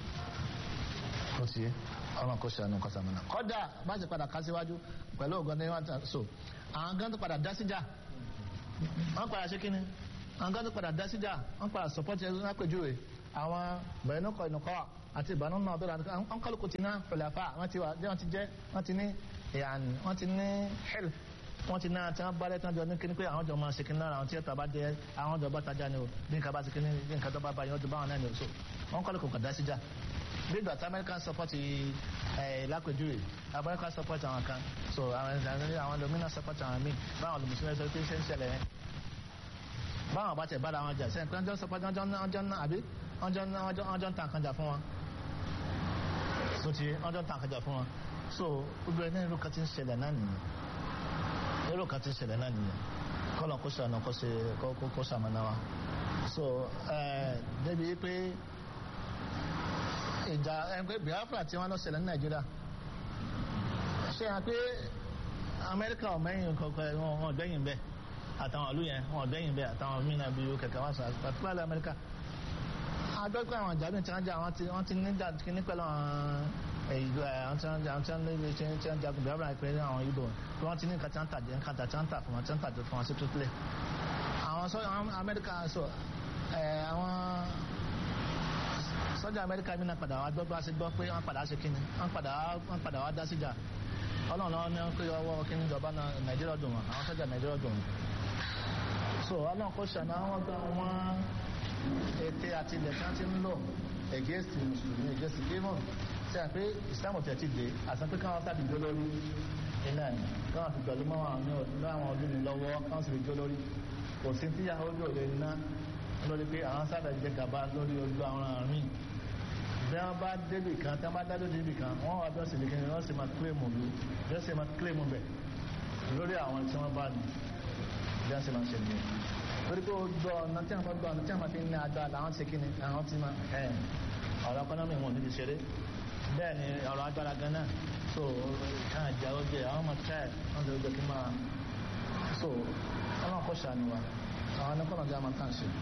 ó ti yé ọmọ kò ṣe àánú kọsàmù náà kọ́dà bá ṣe padà ká síwájú pẹ̀lú ogun ní wọ́n so àwọn gan tó padà dá síjà wọ́n padà ṣe kíni àwọn gan tó padà dá síjà wọ́n padà support ẹ̀ lápèjúwe àwọn bẹ̀rẹ̀nukọ̀ ìnukọ̀ àti ìbànú náà bẹ̀rẹ̀ àti àwọn kálukú ti ná pẹ̀lẹ́fà wọ́n ti wà wọ́n ti jẹ́ wọ́n ti ní ìyàní wọ́n ti ní help wọ́n ti náà tí wọ́n bá lẹ́tàn jọ ní kíní pé àwọn jọ máa ṣe kíní lára àwọn tí ẹ̀ta bá jẹ́ àwọn jọ bá tajà ni o bí nǹkan bá ṣe kíní bí nǹkan tó bá bá yẹn ó ti bá wọn náà ni o so wọ́n kọ́ lè kò kàdá síjà bí ìgbà tí American support ẹ̀ lápèjúwe American support àwọn kan so àwọn domina support àwọn míì báwọn olùmùsùlùmí sọ pé ṣe ń ṣẹlẹ̀ yẹn báwọn bá tẹ̀ bára wọn jà sẹ́yìn pé wọ́n jọ support wọ́n jọ ń àbí wọ́n jọ ń tàn kan jà fún wọn so ti wọ́n jọ ń tàn kan jà fún wọn so gbogbo ẹ̀ náà irú kan ti ń ṣẹlẹ̀ náà nìyẹn irú kan ti ṣẹlẹ̀ náà nìyẹn kọ́lọ̀ kó ṣàánú kó ṣe kó ṣàmánà wa so débi pé ìjà ẹgbẹ́ Biafra tí wọ́n lọ ṣẹlẹ̀ ní Nàìjíríà ṣe hàn pé Amẹ́ríkà ọ̀mẹ́yìn kọ̀ọ̀kan wọn ọ̀dẹ́yìn bẹ́ẹ̀ àtàwọn ìlú yẹn wọn ọ̀dẹ́yìn bẹ́ẹ̀ àtàwọn mìíràn bíi kẹ̀kẹ́ wọn sọ particularly Amẹ́ríkà àgbẹ̀pẹ́ àwọn ìjà mi ti ń jà wọ́n ti ní jà kíní pẹ̀lú àwọn ìlú ẹ àwọn tí wọn jà tí wọn lé tí wọn tí wọn jagun Biafra pé àwọn Ìgbò tí wọn ti ní nǹkan tí wọn tàjẹ nǹkan tí wọn tà fún wọn tí wọn tàjẹ fún wọn sí tútúlẹ àwọn sọ àwọn Amẹ́ríkà sọ ẹ àwọn sọ́jà Amẹ́ríkà mi náà padà wá gbọ́ bá ṣe gbọ́ pé wọ́n padà ṣe kíni wọ́n padà wọ́n padà wá dá síjà Ọlọ́run náà ní pé ọwọ́ kíni ìjọba náà Nàìjíríà dùn wọn àwọn sọ́jà Nàìjíríà dùn wọn so Ọlọ́run kò ṣàná wọn gba wọn ète àti ilẹ̀ tí wọ́n ti ń lò against mùsùlùmí against demon ṣe àpé ìsìlámù tẹ̀ ti dé àti pé káwọn sábì jó lórí iná ni káwọn fi gbẹ̀lú mọ́ àwọn ọdún mi lọ́wọ́ káwọn sì fi jó lórí kò sí tí yàrá ojú òde ná lórí pé àwọn sábà jẹ gàba lórí ojú àwọn àmì bí wọ́n bá débì kan tí wọ́n bá dájọ́ débì kan wọ́n wà bí wọ́n sì lè kí ni wọ́n sì máa kílèmù lù bí wọ́n sì máa kílèmù bẹ̀ lórí àwọn tí wọ́n bá ní bí wọ́n sì máa ṣe nìyẹn torí pé ojú ọ̀nà tí wọ́n gbọ́ ọ̀nà tí wọ́n fi ń ní agbára làwọn ti kí ni àwọn ti máa ẹ̀ ọ̀rọ̀ ẹkọ́nọ́mì wọn ò ní ti ṣeré bẹ́ẹ̀ ni ọ̀rọ̀ agbára gan náà so kan àjà ó jẹ àwọn ọmọ tẹ́ wọ́n ti gbé kí máa so ọlọ́run kò ṣàánú wa àwọn ẹnìkọ́nà jẹ́ àmọ́ tàn ṣe.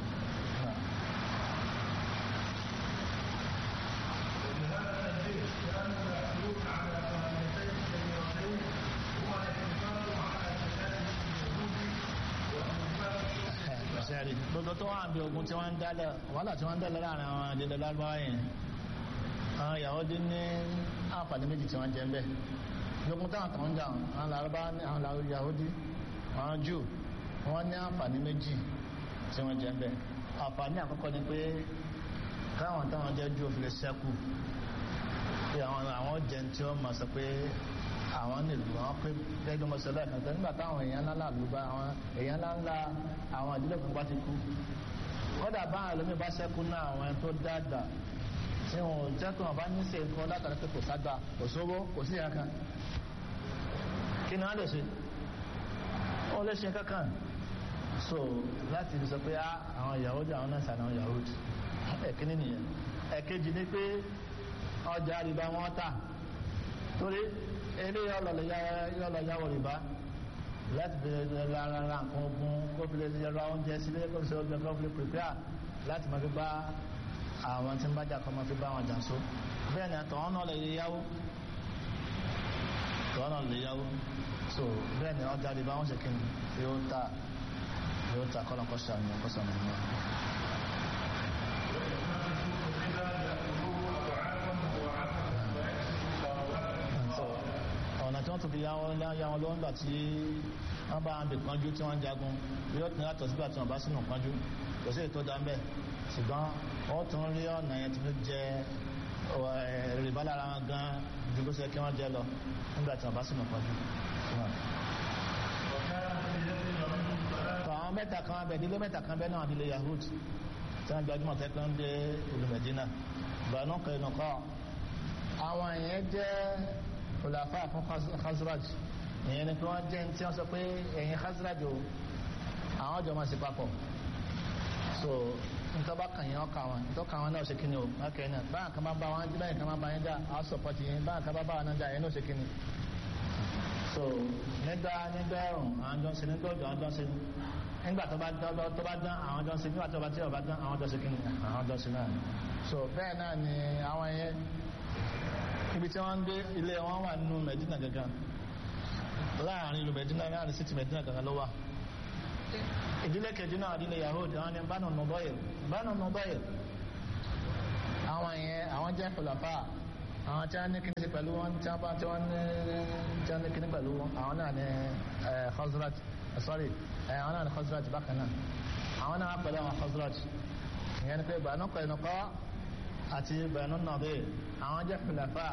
sẹ́rí gbogbo tó wà bí ogun tí wọ́n ń dálẹ̀ wàhálà tí wọ́n ń dálẹ̀ láàrin àwọn àdédé lágbára yẹn àwọn Yahudi ní àǹfààní méjì tí wọ́n jẹ ń bẹ̀ lókun táwọn kan ń jà àwọn làrúbá àwọn Yahudi àwọn Júù wọ́n ní àǹfààní méjì tí wọ́n jẹ ń bẹ̀ àǹfààní àkọ́kọ́ ni pé káwọn táwọn jẹ́ Júù fi lè ṣẹ́kù pé àwọn àwọn jẹ tí wọ́n mọ̀ sọ pé àwọn nílùú àwọn pé gẹ́gẹ́ mọ́ sọlá ìkàtà nígbà táwọn èèyàn ńlá là lù bá àwọn èèyàn ńlá ńlá àwọn ìdílé kan bá ti kú kódà báwọn ẹlòmíì bá ṣẹ́kù náà àwọn ẹni tó dàgbà tí wọn ò jẹ́ kí wọn bá ní ṣe nǹkan látàrí pé kò ságbà kò sówó kò sí ìyá kan kí ni wọ́n lè ṣe wọ́n lè ṣe kankan so láti fi sọ pé àwọn Yahudi àwọn náà sàn àwọn Yahudi ẹ̀kíní nìyẹn ẹ̀kejì ni pé ọjà àríbá wọn tà torí ilé yọlọ yàwó rìbá láti fi ra ra nǹkan ogun kó fi lè ra oúnjẹ sílé kó fi ṣe oúnjẹ kó fi lè prepare láti máa fi bá àwọn tí ń bájà kọ́ máa fi bá wọn jà so bẹ́ẹ̀ ni àtọ̀wọ́n náà lè yáwó tọ́wọ́n náà lè yáwó so bẹ́ẹ̀ ni ọjà rìbá wọn ṣe kí ni yóò ta yóò ta kọ́nà kọ́ṣà ní ọkọ́ṣà ní ọmọ. ọ̀nà tí wọ́n tún fi yá wọn lọ́wọ́ nígbà tí wọ́n bá ń bè pọ́njú tí wọ́n ń jagun yóò tún yàtọ̀ sígbà tí wọ́n bá sínú pọ́njú kò sí ètò dá ń bẹ̀ ṣùgbọ́n wọ́n tún rí ọ̀nà yẹn tí wọ́n jẹ rìbá lára wọn gan ju bó ṣe kí wọ́n jẹ lọ nígbà tí wọ́n bá sínú pọ́njú. àwọn mẹ́ta kan abẹ ìdílé mẹ́ta kan bẹ́ẹ̀ náà ìdílé Yahud tí wọ́n gbajúmọ̀ tẹ́ pé ń dé ìlú Medina Banu Qaynuqa àwọn yẹn jẹ́ khulafa fún Khazraj ìyẹn ni pé wọ́n jẹ́ tí wọ́n sọ pé ẹ̀yin Khazraj o àwọn jọ máa ṣe papọ̀ so ntọ́ba kan yẹn ọkà wọn ntọ́ka wọn náà ṣe kíni o ọkẹ́ náà báyà kan máa bá wọn jí báyà kan máa bá yẹn dá àwọn sọpọ́tì yẹn báyà kan máa bá wọn náà dá yẹn náà ṣe kíni so nígbà nígbà ẹ̀rùn àwọn jọ ń ṣe nígbà òjò àwọn jọ ń ṣe nígbà tó bá dán tó bá dán àwọn jọ ń ṣe nígbà tó bá tí ò bá dán àwọn jọ ń ṣe kíni àwọn jọ ń ṣe náà so bẹ́ẹ̀ náà ni àwọn yẹn ibi tí wọ́n ń gbé ilé wọn wà nínú Medina gangan láàrin ìlú Medina láàrin city Medina gangan ló wà ìdílé kejì náà ìdílé Yahudi àwọn ni Banu Nubayr Banu Nubayr àwọn yẹn àwọn jẹ́ khulafa àwọn tí wọ́n ní kíní pẹ̀lú wọn tí wọ́n bá tí wọ́n ní tí wọ́n ní kíní pẹ̀lú wọn àwọn náà ní Khazraj sorry àwọn náà ní Khazraj bákan náà àwọn náà pẹ̀lú àwọn Khazraj ìyẹn ni pé Banu Qaynuqa àti Banu Nadir àwọn jẹ́ khulafa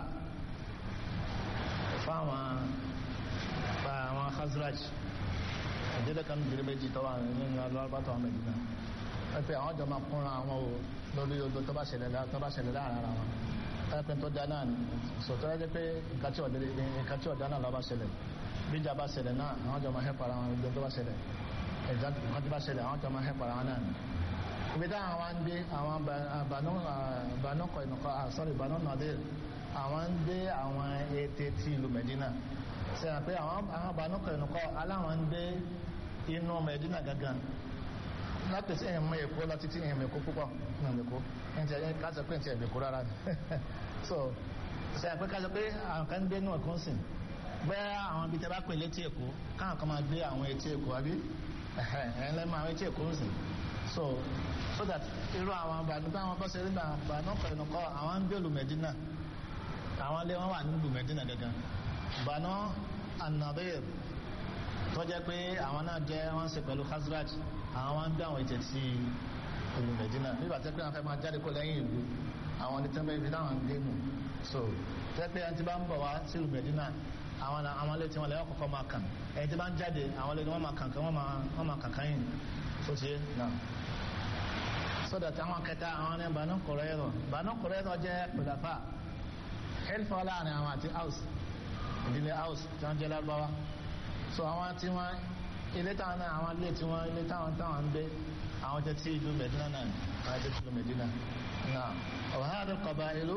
fáwọn àwọn Khazraj ìdílé kan bìrì méjì tó wà nínú alọ́bàtà ọmọ ìdílé wọ́n pe àwọn jọ máa kúnra àwọn o lórí odò tó bá ṣẹlẹ̀ tó bá ṣẹlẹ̀ láàrin ara wọn ẹ̀pẹ́ tó dá náà sọ̀tọ́ ẹ́ pé nǹkan tí ọ̀dá náà lọ́ bá ṣẹlẹ̀ bíjà bá ṣẹlẹ̀ náà àwọn jọ máa hẹ́pàrà wọn odò tó bá ṣẹlẹ̀ ẹ̀dá nǹkan tó bá ṣẹlẹ̀ àwọn jọ máa hẹ́pàrà wọn náà ibi táwọn wá ń dé àwọn Banu Qaynuqa sorry Banu Nadir àwọn ń dé àwọn ètè tí ìlú Medina ṣe hàn pé àwọn Banu Qaynuqa aláwọn ń dé inú Medina gangan láti sí ẹ̀yìn mọ́ èkó lọ títí ẹ̀yìn èkó púpọ̀ ẹ̀yìn èkó ẹ̀yìn ẹ̀yìn káṣọ pé ẹ̀yìn èkó rárá ni so ṣe àpé káṣọ pé àwọn kan ń gbé náà kún sí bẹ́ẹ̀ àwọn ibi tẹ́ bá pè létí èkó káwọn kan máa gbé àwọn etí èkó àbí ẹ̀yìn lẹ́mọ̀ àwọn etí èkó ń sìn so so that irú àwọn àbànú bá wọn bọ́ sí nígbà Banu Qaynuqa àwọn ń gbé ìlú Medina àwọn ilé wọn wà ní ìlú Medina gangan Banu An-Nadir tó jẹ́ pé àwọn náà jẹ́ wọ́n ṣe pẹ̀lú Khazraj àwọn wá ń gbé àwọn ètè sí ìlú Medina nígbà tẹ́ pé wọ́n fẹ́ máa jáde kó lẹ́yìn ìlú àwọn ní tẹ́lẹ̀ ibi táwọn ń gbé mù so tẹ́ pé ẹni tí bá ń bọ̀ wá sí ìlú Medina àwọn àwọn ilé tí wọ́n lẹ́yìn kọ́kọ́ máa kàn ẹni tí bá ń jáde àwọn ilé tí wọ́n máa kàn kàn wọ́n máa kàn kàn yìí so ti náà so that àwọn kẹta àwọn ní Banu Qurayza Banu Qurayza jẹ́ pẹ̀lẹ́fà helfa láàrin àwọn àti house ìdílé house tí wọ́n jẹ́ lágbáwá so àwọn tí wọ́n ilé táwọn náà àwọn ilé tí wọ́n ilé táwọn táwọn ń gbé àwọn jẹ́ tí ìlú Medina náà àwọn jẹ́ tí ìlú Medina náà ọ̀hánà kọba ìlú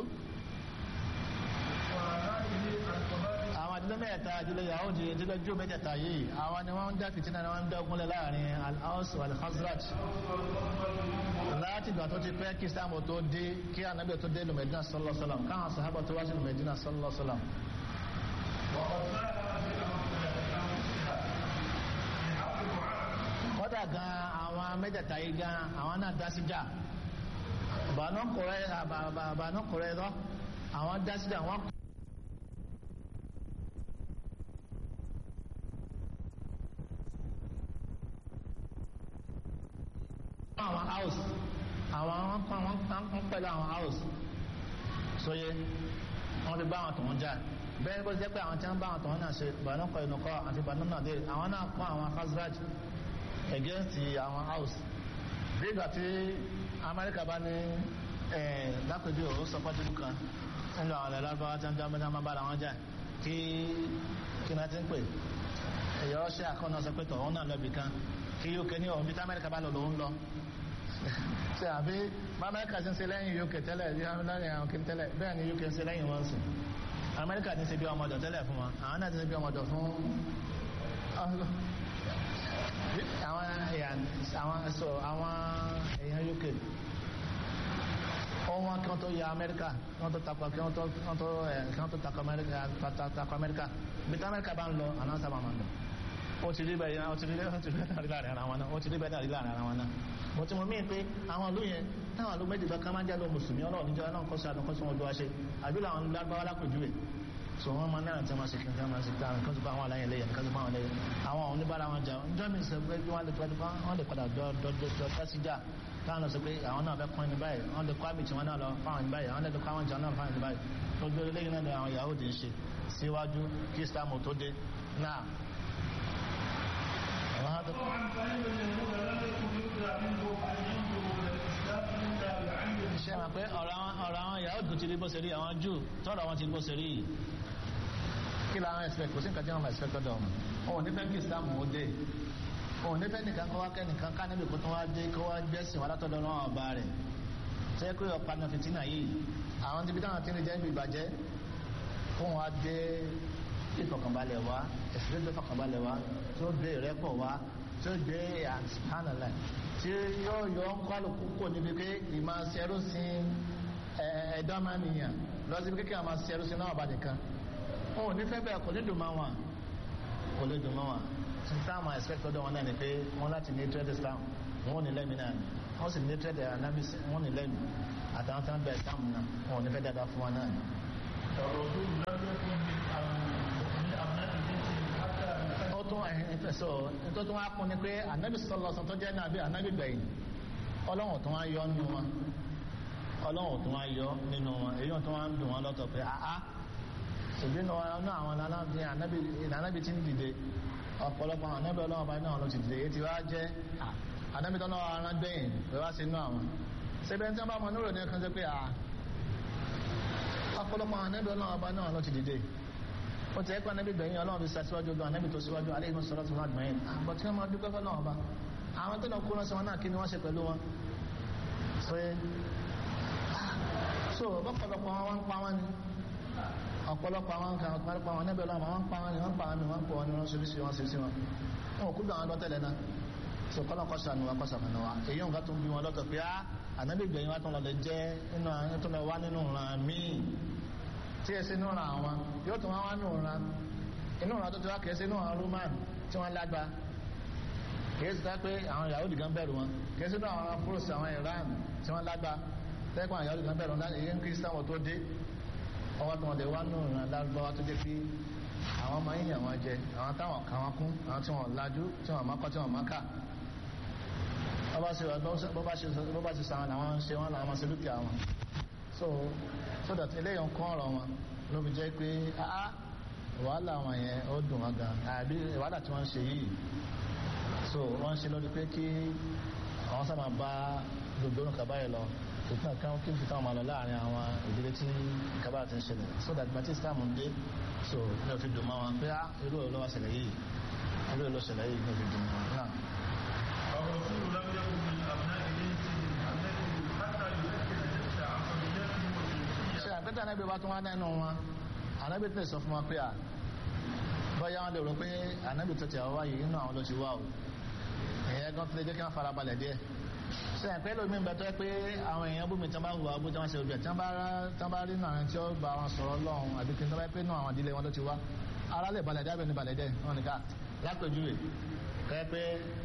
àwọn ìdílé mẹ́ta ìdílé Yahudi ìdílé jù mẹ́tẹ̀ẹ̀ta yìí àwọn ni wọ́n ń dá fìtínà ni wọ́n ń dá ogunlẹ̀ láàrin al-Aws wal-Khazraj láti ìgbà tó ti pẹ́ kí sáàmù tó dé kí ànábì tó dé ìlú Medina sallallahu alaihi wasallam káwọn sàhábà tó wá sí ìlú Medina sallallahu alaihi wasallam kọ́dà gan àwọn mẹ́tẹ̀ẹ̀ta yìí gan àwọn náà dá síjà Banu Qurayza Banu Qurayza àwọn dá síjà wọn. àwọn house àwọn wọn pẹ̀lú àwọn house sóye wọn fi bá àwọn tòun jà bẹ́ẹ̀ bó jẹ́ pé àwọn tí wọ́n bá àwọn tòun náà ṣe Banu Qaynuqa àti Banu Nadir àwọn náà kọ́ àwọn Khazraj against àwọn house bí ìgbà tí amẹ́ríkà bá ní lápẹ̀bí òun sọpọ́tìlú kan nínú àwọn ilẹ̀ lárúbáwá tí wọ́n jẹ́ mẹ́ta máa bára wọn jà kí kí náà ti ń pè èyí ọ̀ṣẹ́ àkọ́nà sọ pé tọ̀hún náà lọ́bì kan kí UK ní ọ̀hún bí tí amẹ́ríkà bá lọ lòún lọ ṣe àbí bá amẹ́ríkà ti ń ṣe lẹ́yìn UK tẹ́lẹ̀ bí lẹ́yìn àwọn kí tẹ́lẹ̀ bẹ́ẹ̀ ni UK ń ṣe lẹ́yìn wọn sùn amẹ́ríkà ti ń ṣe bí ọmọdọ̀ tẹ́lẹ̀ fún wọn àwọn náà ti ń ṣe bí ọmọdọ̀ fún àwọn èèyàn àwọn ẹ̀sọ́ àwọn èèyàn UK wọn kí wọ́n tó ya Amẹ́ríkà kí wọ́n tó takọ kí wọ́n tó kí wọ́n tó ẹ̀ kí wọ́n tó takọ Amẹ́ríkà takọ Amẹ́ríkà bí tí Amẹ́ríkà bá ń lọ àná sábà máa ń lọ ó ti rí bẹ́ẹ̀ ó ti rí bẹ́ẹ̀ ó ti rí bẹ́ẹ̀ láàrin ara wọn náà ó ti rí bẹ́ẹ̀ láàrin ara wọn náà mo ti mọ mí pé àwọn ìlú yẹn táwọn ìlú méjì bá ká máa ń jẹ́ lọ mùsùlùmí ọlọ́run níjọ́ náà kọ́sọ́ àdán kọ́sọ́ wọn jọ wá ṣe àbí làwọn lágbáwá lápèjúwe so wọn máa náà tí wọn ṣe kí wọn máa ṣe kí wọn kọ́sọ́ àwọn aláyẹn lẹ́yìn kọ́sọ́ àwọn lẹ́yìn àwọn àwọn oníbàárà wọn jà ǹjọ́ mi sọ pé wọ́n lè padà wọ́n lè padà dọ́ tẹ́síjà táwọn lọ sọ pé àwọn náà fẹ́ pọ́n ní báyìí wọ́n lè kọ́ àmì tí wọ́n náà lọ fáwọn ní báyìí àwọn lè kọ́ àwọn jà náà fáwọn ní báyìí gbogbo eléyìí náà ni àwọn Yahudi ń ṣe síwájú kí Islam tó dé náà. طبعا فإن اليهود لم يكن يدرى منهم أن ينظروا إلى الإسلام ṣe máa pé ọ̀rọ̀ àwọn ọ̀rọ̀ àwọn ìyàwó tó ti rí bó ṣe rí àwọn jù tọ́rọ̀ àwọn ti rí bó ṣe rí yìí kí làwọn expect kò sí nǹkan tí wọ́n máa expect ọ̀dọ̀ wọn òun nífẹ̀ẹ́ kí Islam ó dé òun nífẹ̀ẹ́ nìkan kó wá kẹ́ nìkan ká níbi kó tó wá dé kó wá gbẹ́sìn wá látọ̀dọ̀ náà ọba rẹ̀ ṣé pé ọ̀pá náà fìtínà yìí àwọn tíbi táwọn ti ń jẹ́ ibi ìbàjẹ́ fún wa dé ìfọ̀kànbalẹ̀ wá ẹ̀sìn tó fọkànbalẹ̀ wá tó dé ìrẹ́pọ̀ wá tó dé àtìpánàlẹ̀ tí yóò yọ kálukú kò níbi pé ìmọ̀ ṣẹrú sí ẹ̀ẹ́dọ́ máa nìyàn lọ síbi kékeré àwọn ṣẹrú sí náà bá nìkan wọn ò ní fẹ́ bẹ́ẹ̀ kò ní dùn máa wọn kò lè dùn máa wọn tí táwọn expect ọdọ wọn náà ni pé wọn láti ní trade Islam wọn ò ní lẹ́mìí náà ni wọn sì ní trade anamis wọn ò ní lẹ́mìí àtàwọn tí wọn bẹ Islam náà wọn ò ní fẹ́ dáadáa fún wọn náà ni. ó tún ẹ̀hìn sọ tó tún wá kún ni pé anabi sọlọ sọ tó jẹ́ nàbí anabi gbẹ̀yìn ọlọ́run tó wá yọ nínú wọn ọlọ́run tó wá yọ nínú wọn èyí tó wá ń dùn wọn lọ́tọ̀ pé àá ṣèbí ní wọn náà àwọn anábì tí ń dìde ọ̀pọ̀lọpọ̀ àwọn anábì ọlọ́run bá náà ló ti dìde èyí tí wá jẹ́ anábì tó náà ara gbẹ̀yìn pé wá sí inú àwọn ṣébẹ́ tí wọ́n bá mọ nílò ní ẹ̀kan ṣe pé à ọ̀pọ̀lọpọ̀ àwọn anábì ọlọ́run bá náà ló ti dìde ó ti ẹ̀kọ́ anábì gbẹ̀yìn ọlọ́run fi ṣàṣíwájú gan anábì tó síwájú alẹ́ ìmọ̀ sọ́lá tó máa gbẹ̀yìn àbọ̀ tí wọ́n máa dúpẹ́ fọ́ náà bá àwọn tó lọ kó ránṣẹ́ wọn náà kí ni wọ́n ṣe pẹ̀lú wọn so bọ́pọ̀lọpọ̀ wọn pa wọn ni ọ̀pọ̀lọpọ̀ àwọn nǹkan ọ̀pọ̀lọpọ̀ àwọn ẹnẹ́bẹ̀ lọ́wọ́ wọn pa wọn ni wọ́n pa wọn ni wọ́n pọ̀ wọn ni wọ́n ṣe sí wọn ṣe sí wọn wọn ò kú gbà wọn lọ tẹ́lẹ̀ náà so kọ́nà kọ́sà ni wọn kọ́sà fún wa èyí nǹkan tó ń bí wọn lọ́tọ̀ pé á ànábì gbẹ̀yìn wa tó lọ lè jẹ́ inú àwọn tó lọ wá nínú ìran míì tí ẹ sí inú ìran àwọn yóò tó wá wá nínú ìran inú ìran tó ti wá kìí sí inú ìran Roman tí wọ́n lágbá kìí sí pé àwọn Yahudi gan bẹ̀rù wọn kìí sí inú àwọn afurus àwọn Iran tí wọ́n lágbá tẹ́kọ̀ àwọn Yahudi gan bẹ̀rù wọn èyí ń Kristian wọn tó dé ọwọ́ tó wọn lè wá nù ìrìn lárúbáwá tó jẹ́ pé àwọn máa ń yàn wọn jẹ àwọn táwọn kà wọn kún àwọn tí wọn lajú tí wọn máa kọ́ tí wọn máa kà bó bá ṣe sàn àwọn ṣe wọn làwọn máa ṣe dúkìá wọn so so that eléyìí ń kọ́ ọ̀rọ̀ wọn ló fi jẹ́ pé ah wàhálà wọn yẹn ó dùn wọn gan àbí wàhálà tí wọ́n ń ṣe yìí so wọ́n ń ṣe lórí pé kí àwọn sábà bá gbogbo nǹkan báyìí lọ fìtínà kan kí n fìtínà máa lọ láàrin àwọn ìdílé tí kaba ti ń ṣẹlẹ̀ so that gbàtí islam ń dé so ní o fi dùn máa wọn pé á irú ẹ̀ ló wá ṣẹlẹ̀ yìí irú ẹ̀ ló ṣẹlẹ̀ yìí ní o fi dùn máa náà. الرسول لم يكن من أبناء جنسه الذي حتى يمكن نفسه عصبيته وجنسيته ṣe àpẹtẹ anábì bá tún wá nínú wọn anábì tẹ sọ fún wọn pé à bóyá wọn lè rò pé anábì tó ti àwọn wáyé inú àwọn ló ti wá o ìyẹn gan tó lè jẹ́ kí wọ́n fara balẹ̀ díẹ̀ ṣe àpẹ lómi bẹ tó yẹ pé àwọn èèyàn bómi tí wọ́n bá wù wá bó tí wọ́n ṣe obìnrin tí wọ́n bá tí wọ́n bá rí náà tí ó bá wọn sọ̀rọ̀ lọ́hùn àbí kí n tó bá pé náà àwọn ìdílé wọn ló ti wá ara lè balẹ̀ díẹ̀ bẹ́ẹ̀ ni balẹ̀ díẹ̀ wọn nìkan lápèjúwe kẹ́ pé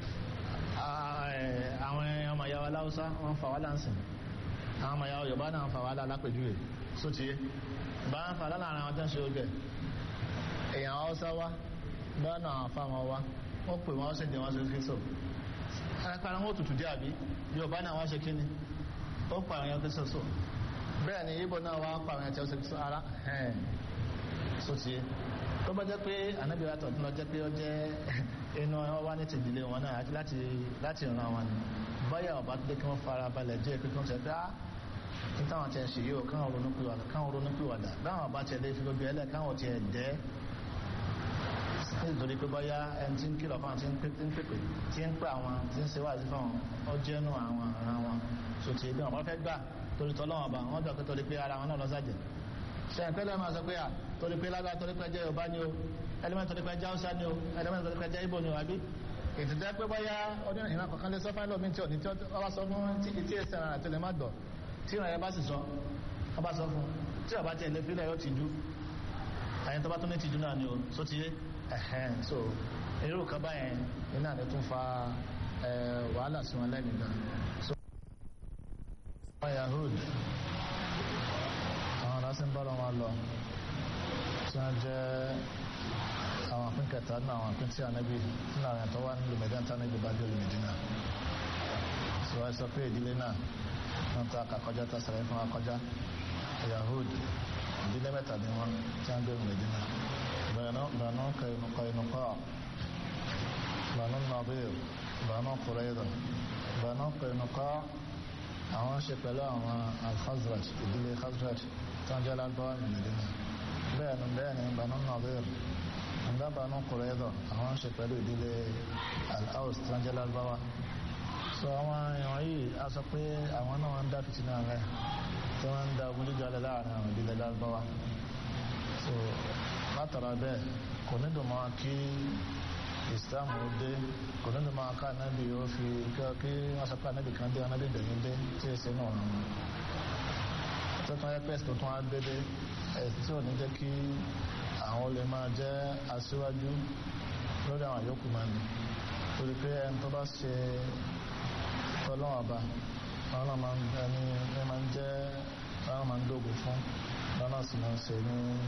àwọn ọmọ ìyá wa láwùsá wọn fà wá láǹsìn àwọn ọmọ ìyá Yorùbá náà fà wá lápèjúwe sótìyé bá ń fà láàrin àwọn tó ń ṣe oúnjẹ èèyàn Haúsá wá bá náà àwọn afá wọn wá wọ́n pè wọ́n sì dé wọ́n sí kristo arápára wọn òtútù dé àbí Yorùbá náà wá ṣe kí ni ó pa àwọn ẹyàn kristo so bẹ́ẹ̀ ni Ìgbò náà wá pa àwọn ẹyàn tí ó ṣe kristo ara ẹ̀ẹ́n sótìyé tó bá jẹ́ pé ànábì wa tọ̀tún lọ jẹ́ pé ó jẹ́ inú wọn wá ní ti ìdílé wọn náà àti láti láti ràn wọn ni báyà ọba tó dé kí wọ́n fara balẹ̀ jẹ́ pé kí wọ́n ṣe pé á ní táwọn tiẹ̀ ṣe yìí o káwọn ronú pìwàdà káwọn ronú pìwàdà báwọn ọba tiẹ̀ lé fi gbogbo ẹlẹ́ káwọn tiẹ̀ dẹ́ nítorí pé báyà ẹni tí ń kìlọ̀ fáwọn tí ń pèpè tí ń pè àwọn tí ń ṣe wáàsí fáwọn ó jẹ́nu àwọn ara wọn sòtì bí wọn bá fẹ́ gbà torí tọ́lọ́wọ́n ọba wọn gbà pé torí pé ara wọn náà lọ́sàjẹ́ ṣe ìpẹ́lẹ̀ máa sọ pé à torí pé lágbà torí pé jẹ́ Yorùbá ni o ẹlẹ́mẹ̀ torí pé jẹ́ Hausa ni o ẹlẹ́mẹ̀ torí pé jẹ́ Ìgbò ni o àbí ìtìjẹ́ pé bóyá ọdún ìran kọ̀ọ̀kan lè sọ fáìlì omi tí ò ní tí ó bá sọ fún tí tí èsì ara àti lè má gbọ́ tí ìran yẹn bá sì sọ ọ bá sọ fún tí ọba tí ẹlẹ́fí lẹ̀ yóò ti jú àyẹn tó bá tún ní ti jú náà ni o so ti yé ẹ̀hẹ́n so irú kan báyẹn iná ni tún fa wàhálà sí wọn lẹ́nu gan so Yahud àwọn aláṣẹ ń bára wọn lọ tí wọ́n jẹ́ àwọn àpín kẹta náà àwọn àpín tí ànábì nínú àwọn ẹ̀tọ́ wà nílùú mẹ́díà tí ànábì bá dé olú Mẹ́dínà tí wọ́n sọ pé ìdílé náà wọ́n ta àkàkọjá tá sàrẹ́ fún akọjá Yahud ìdílé mẹ́ta ni wọ́n tí wọ́n dé olú Mẹ́dínà Banu Qaynuqa Banu Nadir Banu Qurayza Banu Qaynuqa àwọn ṣe pẹ̀lú àwọn al-Khazraj ìdílé Khazraj tó ń jẹ́ lárúbáwá ní Medina bẹ́ẹ̀ ni bẹ́ẹ̀ ni Banu Nadir nígbà Banu Qurayza àwọn ṣe pẹ̀lú ìdílé al-Aws tó ń jẹ́ lárúbáwá so àwọn èèyàn yìí a sọ pé àwọn náà ń dá fìtínà rẹ̀ tí wọ́n ń da ogun jíjà lẹ láàrin àwọn ìdílé lárúbáwá so látara bẹ́ẹ̀ kò ní dùn mọ́ kí islam ó dé kò ní dùn mọ́ ká anábì ó fi kí wọ́n sọ pé anábì kan dé anábì bẹ̀yìn dé tí ì ṣe náà wọn tó tún yẹ pẹ́sì tó tún á dédé ẹ̀sìn tí ò ní jẹ́ kí àwọn olè máa jẹ́ aṣíwájú lórí àwọn yòókù máa ní torí pé ẹni tó bá ṣe ọlọ́wọ́n ọba ọlọ́wọ́n máa ń jẹ́ ọlọ́wọ́n máa ń dógò fún ọlọ́wọ́n sì máa ń ṣe ní